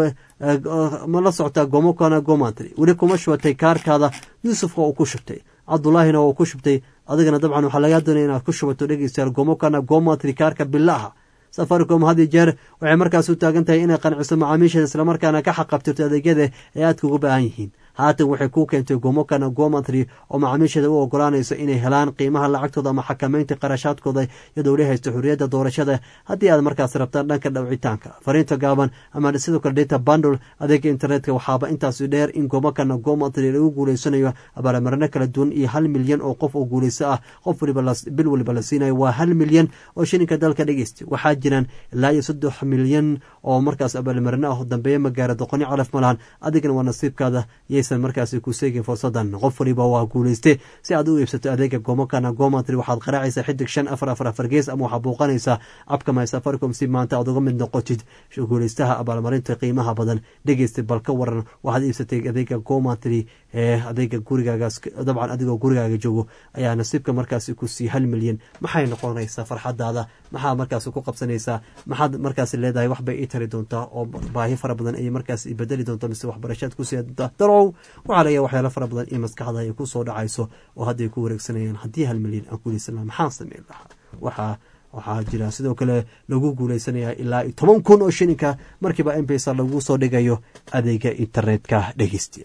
ma la socotaa gomokana gomantry weli kuma shubatay kaarkaada yuusufka uu ku shubtay cabdulaahina uu ku shubtay adigana dabcan waxaa lagaa doonaya inaad ku shubato dhegeystayaal gomokana gomantry kaarka bilaha safaricom had iyo jeer waxay markaas u taagan tahay inay qanciso macaamiisheeda islamarkaana ka xaqabtirto adeegyada ee aadka uga baahan yihiin haatan waxay ku keentay gomokana gomatry oo macaamiisheeda u ogolaanayso inay helaan qiimaha lacagtooda ama xakameynta qarashaadkooda iyadoo la haysto xurriyadda doorashada haddii aad markaas rabtaan dhanka dhawcitaanka fariinta gaaban ama sidoo kale data bandle adeega internetka waxaaba intaasi dheer in gomokana gomatry lagu guuleysanayo abaalmarino kala duwan iyo hal milyan oo qof oo guuleyso ah qof waliba bil waliba la siinayo waa hal milyan oo shilinka dalka dhegeysta waxaa jiraan ilaa iyo saddex milyan oo markaas abaalmarino ah dambeeya magaara doqoni calaf malahan adigana waa nasiibkaada yaysan markaasi ku seegin fursadan qof waliba waa guuleyste si aad u iibsato adeega gomokana gomatry waxaad qaraacaysaa xidig shan afar afar afar gees ama waxaa buuqanaysaa abka my safaricom si maanta aad uga mid noqotid guuleystaha abaalmarinta qiimaha badan dhegeysta bal ka waran waxaad iibsatay adeega gomatry ee adeega gurigaagaas dabcan adigoo gurigaaga joogo ayaa nasiibka markaasi ku sii hal milyan maxay noqonaysaa farxadaada maxaa markaasi ku qabsanaysaa maxaad markaasi leedahay waxbay ii tari doontaa oo baahi fara badan ay markaas bedeli doonta mise waxbarashaad ku sii doontaa darow waxaa laga waxyaalo fara badan in maskaxda ay ku soo dhacayso oo hadday ku wareegsanayaan haddii hal milyan aan guuleysan laha maxaan sameyn lahaa waxaa waxaa jira sidoo kale lagu guuleysanayaa ilaa iyo toban kun oo shilinka markiiba mpesa lagu soo dhigayo adeega internetka dhegeystiya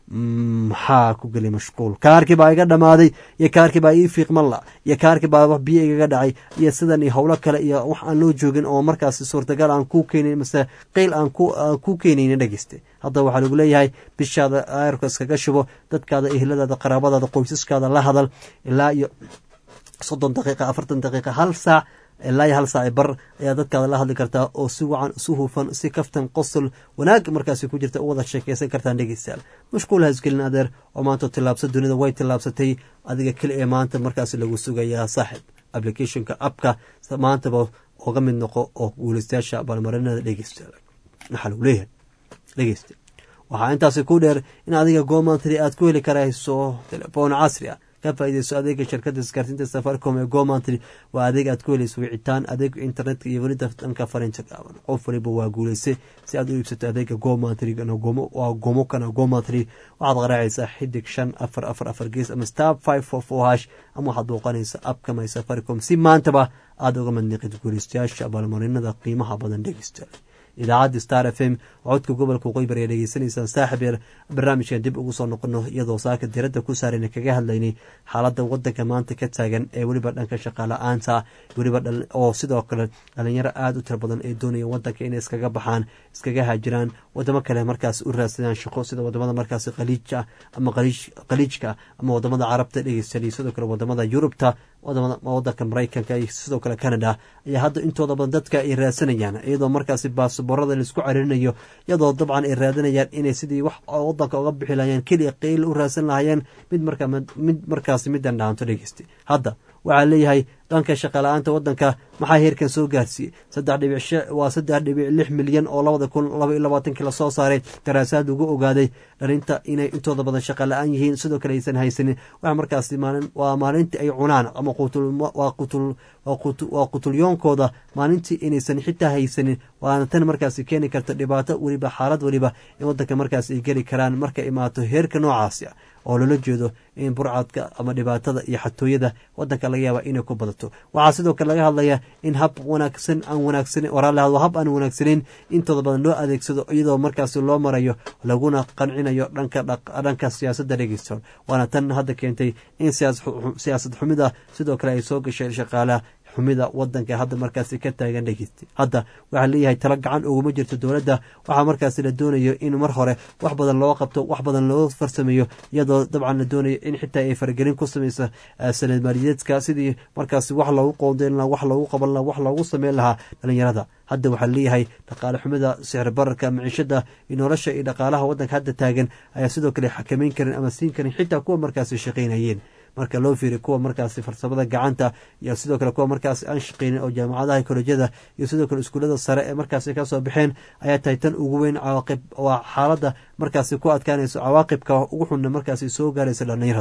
maxaa ku gelay mashquul kaarkii baa iga dhammaaday iyo kaarkii baa ii fiiqmalla iyo kaarkii baa wax biyo igaga dhacay iyo sidan iyo howlo kale iyo wax aan loo joogin oo markaasi suurtagal aan ku keenayn mase qeyl aan ku keenaynin dhegeyste hadda waxaa lagu leeyahay bishaada ayrka iskaga shubo dadkaada ehladaada qaraabadaada qoysaskaada la hadal ilaa iyo soddon daqiiqa afartan daqiiqa hal saac ilaa iyo hal saaci bar ayaa dadkaada la hadli kartaa oo si wacan si hufan si kaftan qosol wanaag markaasi ku jirta u wada sheekeysan kartaan dhegeystayaal mashquul hasgelin adeer oo maanta tillaabsa dunida way tillaabsatay adiga keli ee maanta markaasi lagu sugayaa saaxib applicationka appka maantaba oga mid noqo oo guuleystayaasha abaalmarinada dhegeystayaal waxaa lagu leeyahay dhegeysta waxaa intaasi ku dheer in adiga goomantry aad ku heli karayso telefoon casri ah ka faaideyso adeega shirkada isgaarsiinta safaricom ee gomantry waa adeeg aad ku helayso wicitaan adeega internetka iyo welida dhanka fariinta gaaban qof waliba waa guuleyse si aad u iibsato adeega gomantry waa gomokana gomantry waxaad qaraacaysaa xidig shan afar afar afar gees ama star five four four hash ama waxaad booqanaysa abka my safaricom si maantaba aada uga madniqid guuleystayaasha abaalmarinada qiimaha badan dhegeystayaal idaacadda star f m codka gobolka qoybar ee dhegeysanaysaan saaxib yar barnaamijkan dib ugu soo noqono iyadoo saaka diradda ku saarayna kaga hadlaynay xaaladda wadanka maanta ka taagan ee weliba dhanka shaqaala-aanta weliba oo sidoo kale dhalinyaro aada u tira badan ee doonaya wadanka inay iskaga baxaan iskaga haajiraan wadamo kale markaas u raadsadaan shaqo sida wadamada markaas khaliija ama khaliijka ama wadamada carabta dhegeysanay sidoo kale wadamada yurubta wadanka maraykanka iyo sidoo kale canada ayaa hadda intooda badan dadka ay raadsanayaan iyadoo markaasi baasaboorada laisku cararinayo iyadoo dabcan ay raadanayaan inay sidii wax wadanka uga bixi lahayeen keliya qeyl u raadsan lahayeen mid mid markaasi midan dhaanto dhegeysta hadda waxaa leeyahay dhanka shaqala-aanta wadanka maxaa heerkan soo gaarsiiyey saddex dhibic waa saddex dhibic lix milyan oo labada kun laba iyo labaatankii lasoo saaray daraasaad lagu ogaaday dhalinta inay intooda badan shaqa la-aan yihiin sidoo kale aysan haysanin waxa markaasi maalin waa maalintii ay cunaan ama waa qutul waa qutulyoonkooda maalintii inaysan xitaa haysanin waana tan markaasi keeni karta dhibaato weliba xaalad weliba in wadanka markaas ay geli karaan marka imaato heerka noocaasi ah oo loola jeedo in burcadka ama dhibaatada iyo xatooyada wadanka laga yaaba inay ku badato waxaa sidoo kale laga hadlaya in hab wanaagsan aan wanaagsanen waraalaha hab aan wanaagsaneyn intooda badan loo adeegsado iyadoo markaasi loo marayo laguna qancinayo dhanka dhanka siyaasadda dhegeysta waana tan hadda keentay in siyaasad xumida sidoo kale ay soo gashay shaqaalaha xumida wadanka hadda markaasi ka taagan dhegeysta hadda waxaa leeyahay talo gacan uguma jirto dowladda waxaa markaasi la doonayo in mar hore wax badan loo qabto wax badan loo farsameeyo iyadoo dabcan la doonayo in xitaa ay faragelin ku sameysa sanad maaliyadeedka sidii markaasi wax loogu qoondeyn laha wax loogu qaban laha wax loogu sameyn lahaa dhalinyarada hadda waxaa leeyahay dhaqaale xumida sixir bararka maciishada iyo nolosha iyo dhaqaalaha wadanka hadda taagan ayaa sidoo kale xakameyn karin ama siin karin xitaa kuwa markaasi shaqeynayeen marka loo fiiriy kuwa markaasi farsamada gacanta iyo sidoo kale kuwa markaasi aan shaqeynin oo jaamacadaha kolejyada iyo sidoo kale iskuullada sare ee markaasi kasoo baxeen ayaa tahay tan ugu weyn cawaaqib waa xaaladda markaasi ku adkaanayso cawaaqibka ugu xunna markaasi soo gaaraysa dhalinyarada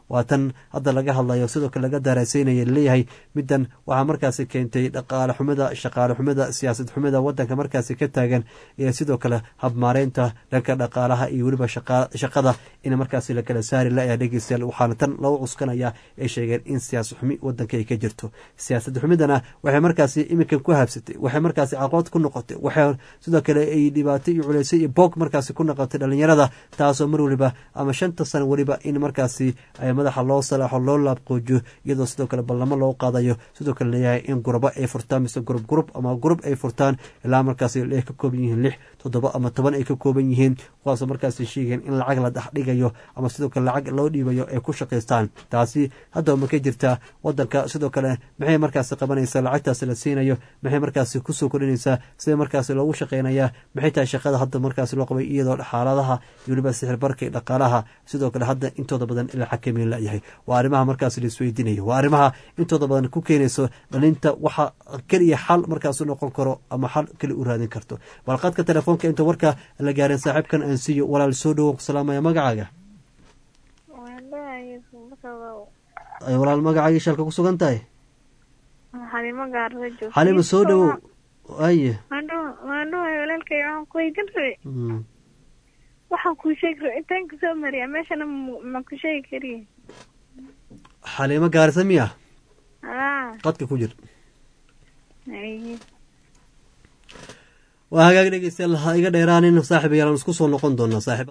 waa tan hadda laga hadlayo sidoo kale laga daaraaseynaya laleeyahay middan waxaa markaasi keentay dhaqaale xumida shaqaale xumida siyaasad xumida wadanka markaasi ka taagan iyo sidoo kale habmaareynta dhanka dhaqaalaha iyo weliba shaqada in markaasi lakala saari la dhegeystayaal waxaana tan lagu cuskanaya ay sheegeen in siyaasad xumi wadanka ay ka jirto siyaasad xumidana waxay markaasi iminkan ku habsatay waxay markaasi caqabad ku noqotay waxay sidoo kale ay dhibaato iyo culeysay iyo boog markaasi ku noqotay dhalinyarada taasoo mar weliba ama shanta sano weliba in markaasi madaxa loo salaaxo loo laabqoojiyo iyadoo sidoo kale ballamo loo qaadayo sidoo kale leeyahay in gurabo ay furtaan mise gurub gurub ama gurub ay furtaan ilaa markaasi ay ka kooban yihiin lix toddoba ama toban ay ka kooban yihiin kuwaasoo markaasi sheegeen in lacag la dhexdhigayo ama sidoo kale lacag loo dhiibayo ay ku shaqaystaan taasi haddaba ma ka jirtaa wadanka sidoo kale maxay markaasi qabanaysaa lacagtaasi la siinayo maxay markaasi kusoo kordhinaysaa sida markaasi loogu shaqeynayaa maxay tahay shaqada hadda markaasi loo qabay iyadoo xaaladaha iyo weliba sixirbarka iyo dhaqaalaha sidoo kale hadda intooda badan ila xakameyn layahay waa arrimaha markaasi laisweydiinayo waa arrimaha intooda badan ku keenayso dhalinta waxa keliya xal markaas u noqon karo ama xal keli u raadin karto balqadka telefoonka inta warka la gaarin saaxiibkan aan siiyo walaal soo dhowo salaamaya magacaaga walaal magacaaga shalka ku sugan tahay xalima soo dhowow aye waxaan kuu sheegi ra intaan kusoo mariya meeshana ma ku sheegi kariye xaliimo gaarisa miya qadka ku jir waa hagaag dhegeystayaal ha iga dheeraanin saaxib ayaalan isku soo noqon doonaa saaxib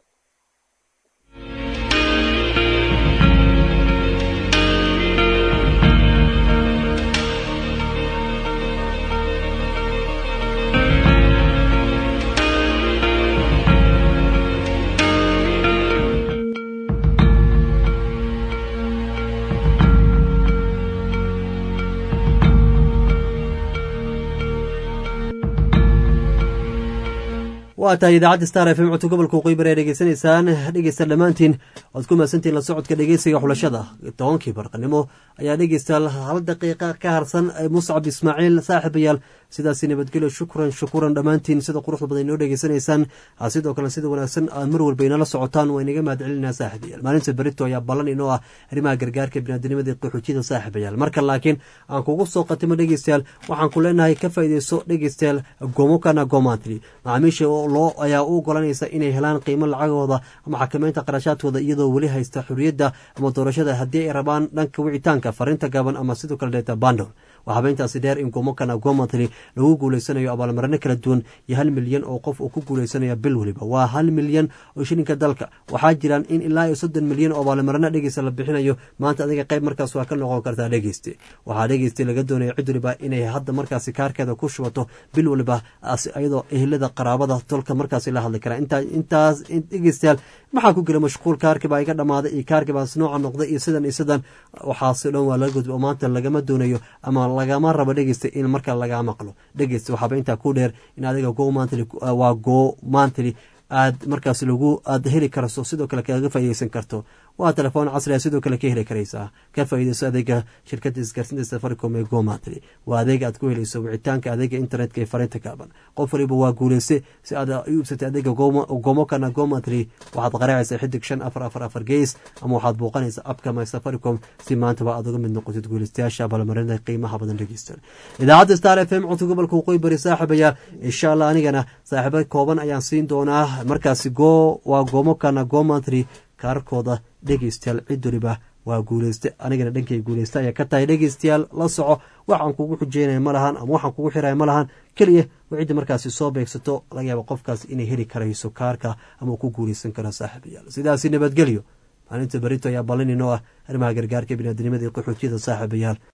waa tahay idaacadda star f m codka gobolka waqooyi bari ee dhegeysanaysaan dhegeysta dhammaantiin waad ku mahadsantihin la socodka dhegeysiga xulashada tobankii barqanimo ayaa dhegeystayaal hal daqiiqa ka harsan muscab ismaaciil saaxiibayaal sidaasi nabadgelyo shukran shukuran dhammaantiin sida quruxda badan inoo dhegeysanaysaan sidoo kale sida wanaagsan aad mar walba inala socotaan waa inaga mahad celinaa saaxiibayaal maalinta berito ayaa ballan inoo ah arrimaha gargaarka biniaadamada qaxoojiyada saaxiibayaal marka laakiin aan kugu soo qatimo dhegeystayaal waxaan ku leenahay ka faa'iideyso dhegeystayaal gomokana gomantry macaamiisha loo ayaa u ogolanaysa inay helaan qiimo lacagooda ama xakameynta qarashaadkooda iyadoo weli haysta xuriyadda ama doorashada haddii ay rabaan dhanka wicitaanka fariinta gaaban ama sidoo kale dheeta bandol waa habeyntaasi dheer in gomokana gomantry lagu guuleysanayo abaalmarino kala duwan iyo hal milyan oo qof uu ku guuleysanaya bil weliba waa hal milyan oo shilinka dalka waxaa jiraan in ilaa iyo soddon milyan oo abaalmarino dhegeysta la bixinayo maanta adiga qayb markaas waa ka noqon kartaa dhegeyste waxaa dhegeysta laga doonaya cid waliba inay hadda markaasi kaarkeeda ku shubato bil waliba iyadoo ehlada qaraabada tolka markaasi la hadli karaa intaas dhegeystayaal maxaa ku gela mashquul kaarkii baa iga dhammaaday iyo kaarkii baas nooca noqday iyo sidan iyo sidan waxaasi dhan waa laga gudba oo maanta lagama doonayo ama lagama rabo dhegeysta in marka lagaa maqlo dhegeysta waxaaba intaa ku dheer in adiga go mantly waa go mantly aad markaas lagu aada heli karso sidoo kale kaga faaideysan karto waa telefoon casriga sidoo kale ka heli karaysaa ka faaideyso adeega shirkada isgaarsinta safaricom ee gomatry waa adeega aad ku helayso wicitaanka adeega internetka ee fariinta kaaban qof waliba waa guuleyse si aad u iibsatay adeega gomokana gomatry waxaad qaraacaysaa xidig shan afar afar afar gees ama waxaad booqanaysaa abka my safaricom si maantaba aad uga mid noqotid guuleystayaasha abaalmarinada qiimaha badan dhegeysta idaacadda star f m codka gobolka waqooyi bari saaxiibaya insha allah anigana saaxiibo kooban ayaan siin doonaa markaasi go waa gomokana gomatry kaarkooda dhegeystayaal cid waliba waa guuleyste anigana dhankay guuleyste ayaa ka tahay dhegeystayaal la soco waxaan kugu xujeynaya ma lahan ama waxaan kugu xiraya ma lahan keliya waa cidda markaasi soo beegsato laga yaaba qofkaas inay heli karayso kaarka ama uu ku guuleysan karo saaxiibayaal sidaasi nabadgelyo maalinta berito ayaa ballan inoo ah arrimaha gargaarka biniaadamada iyo qaxootiyada saaxiibayaal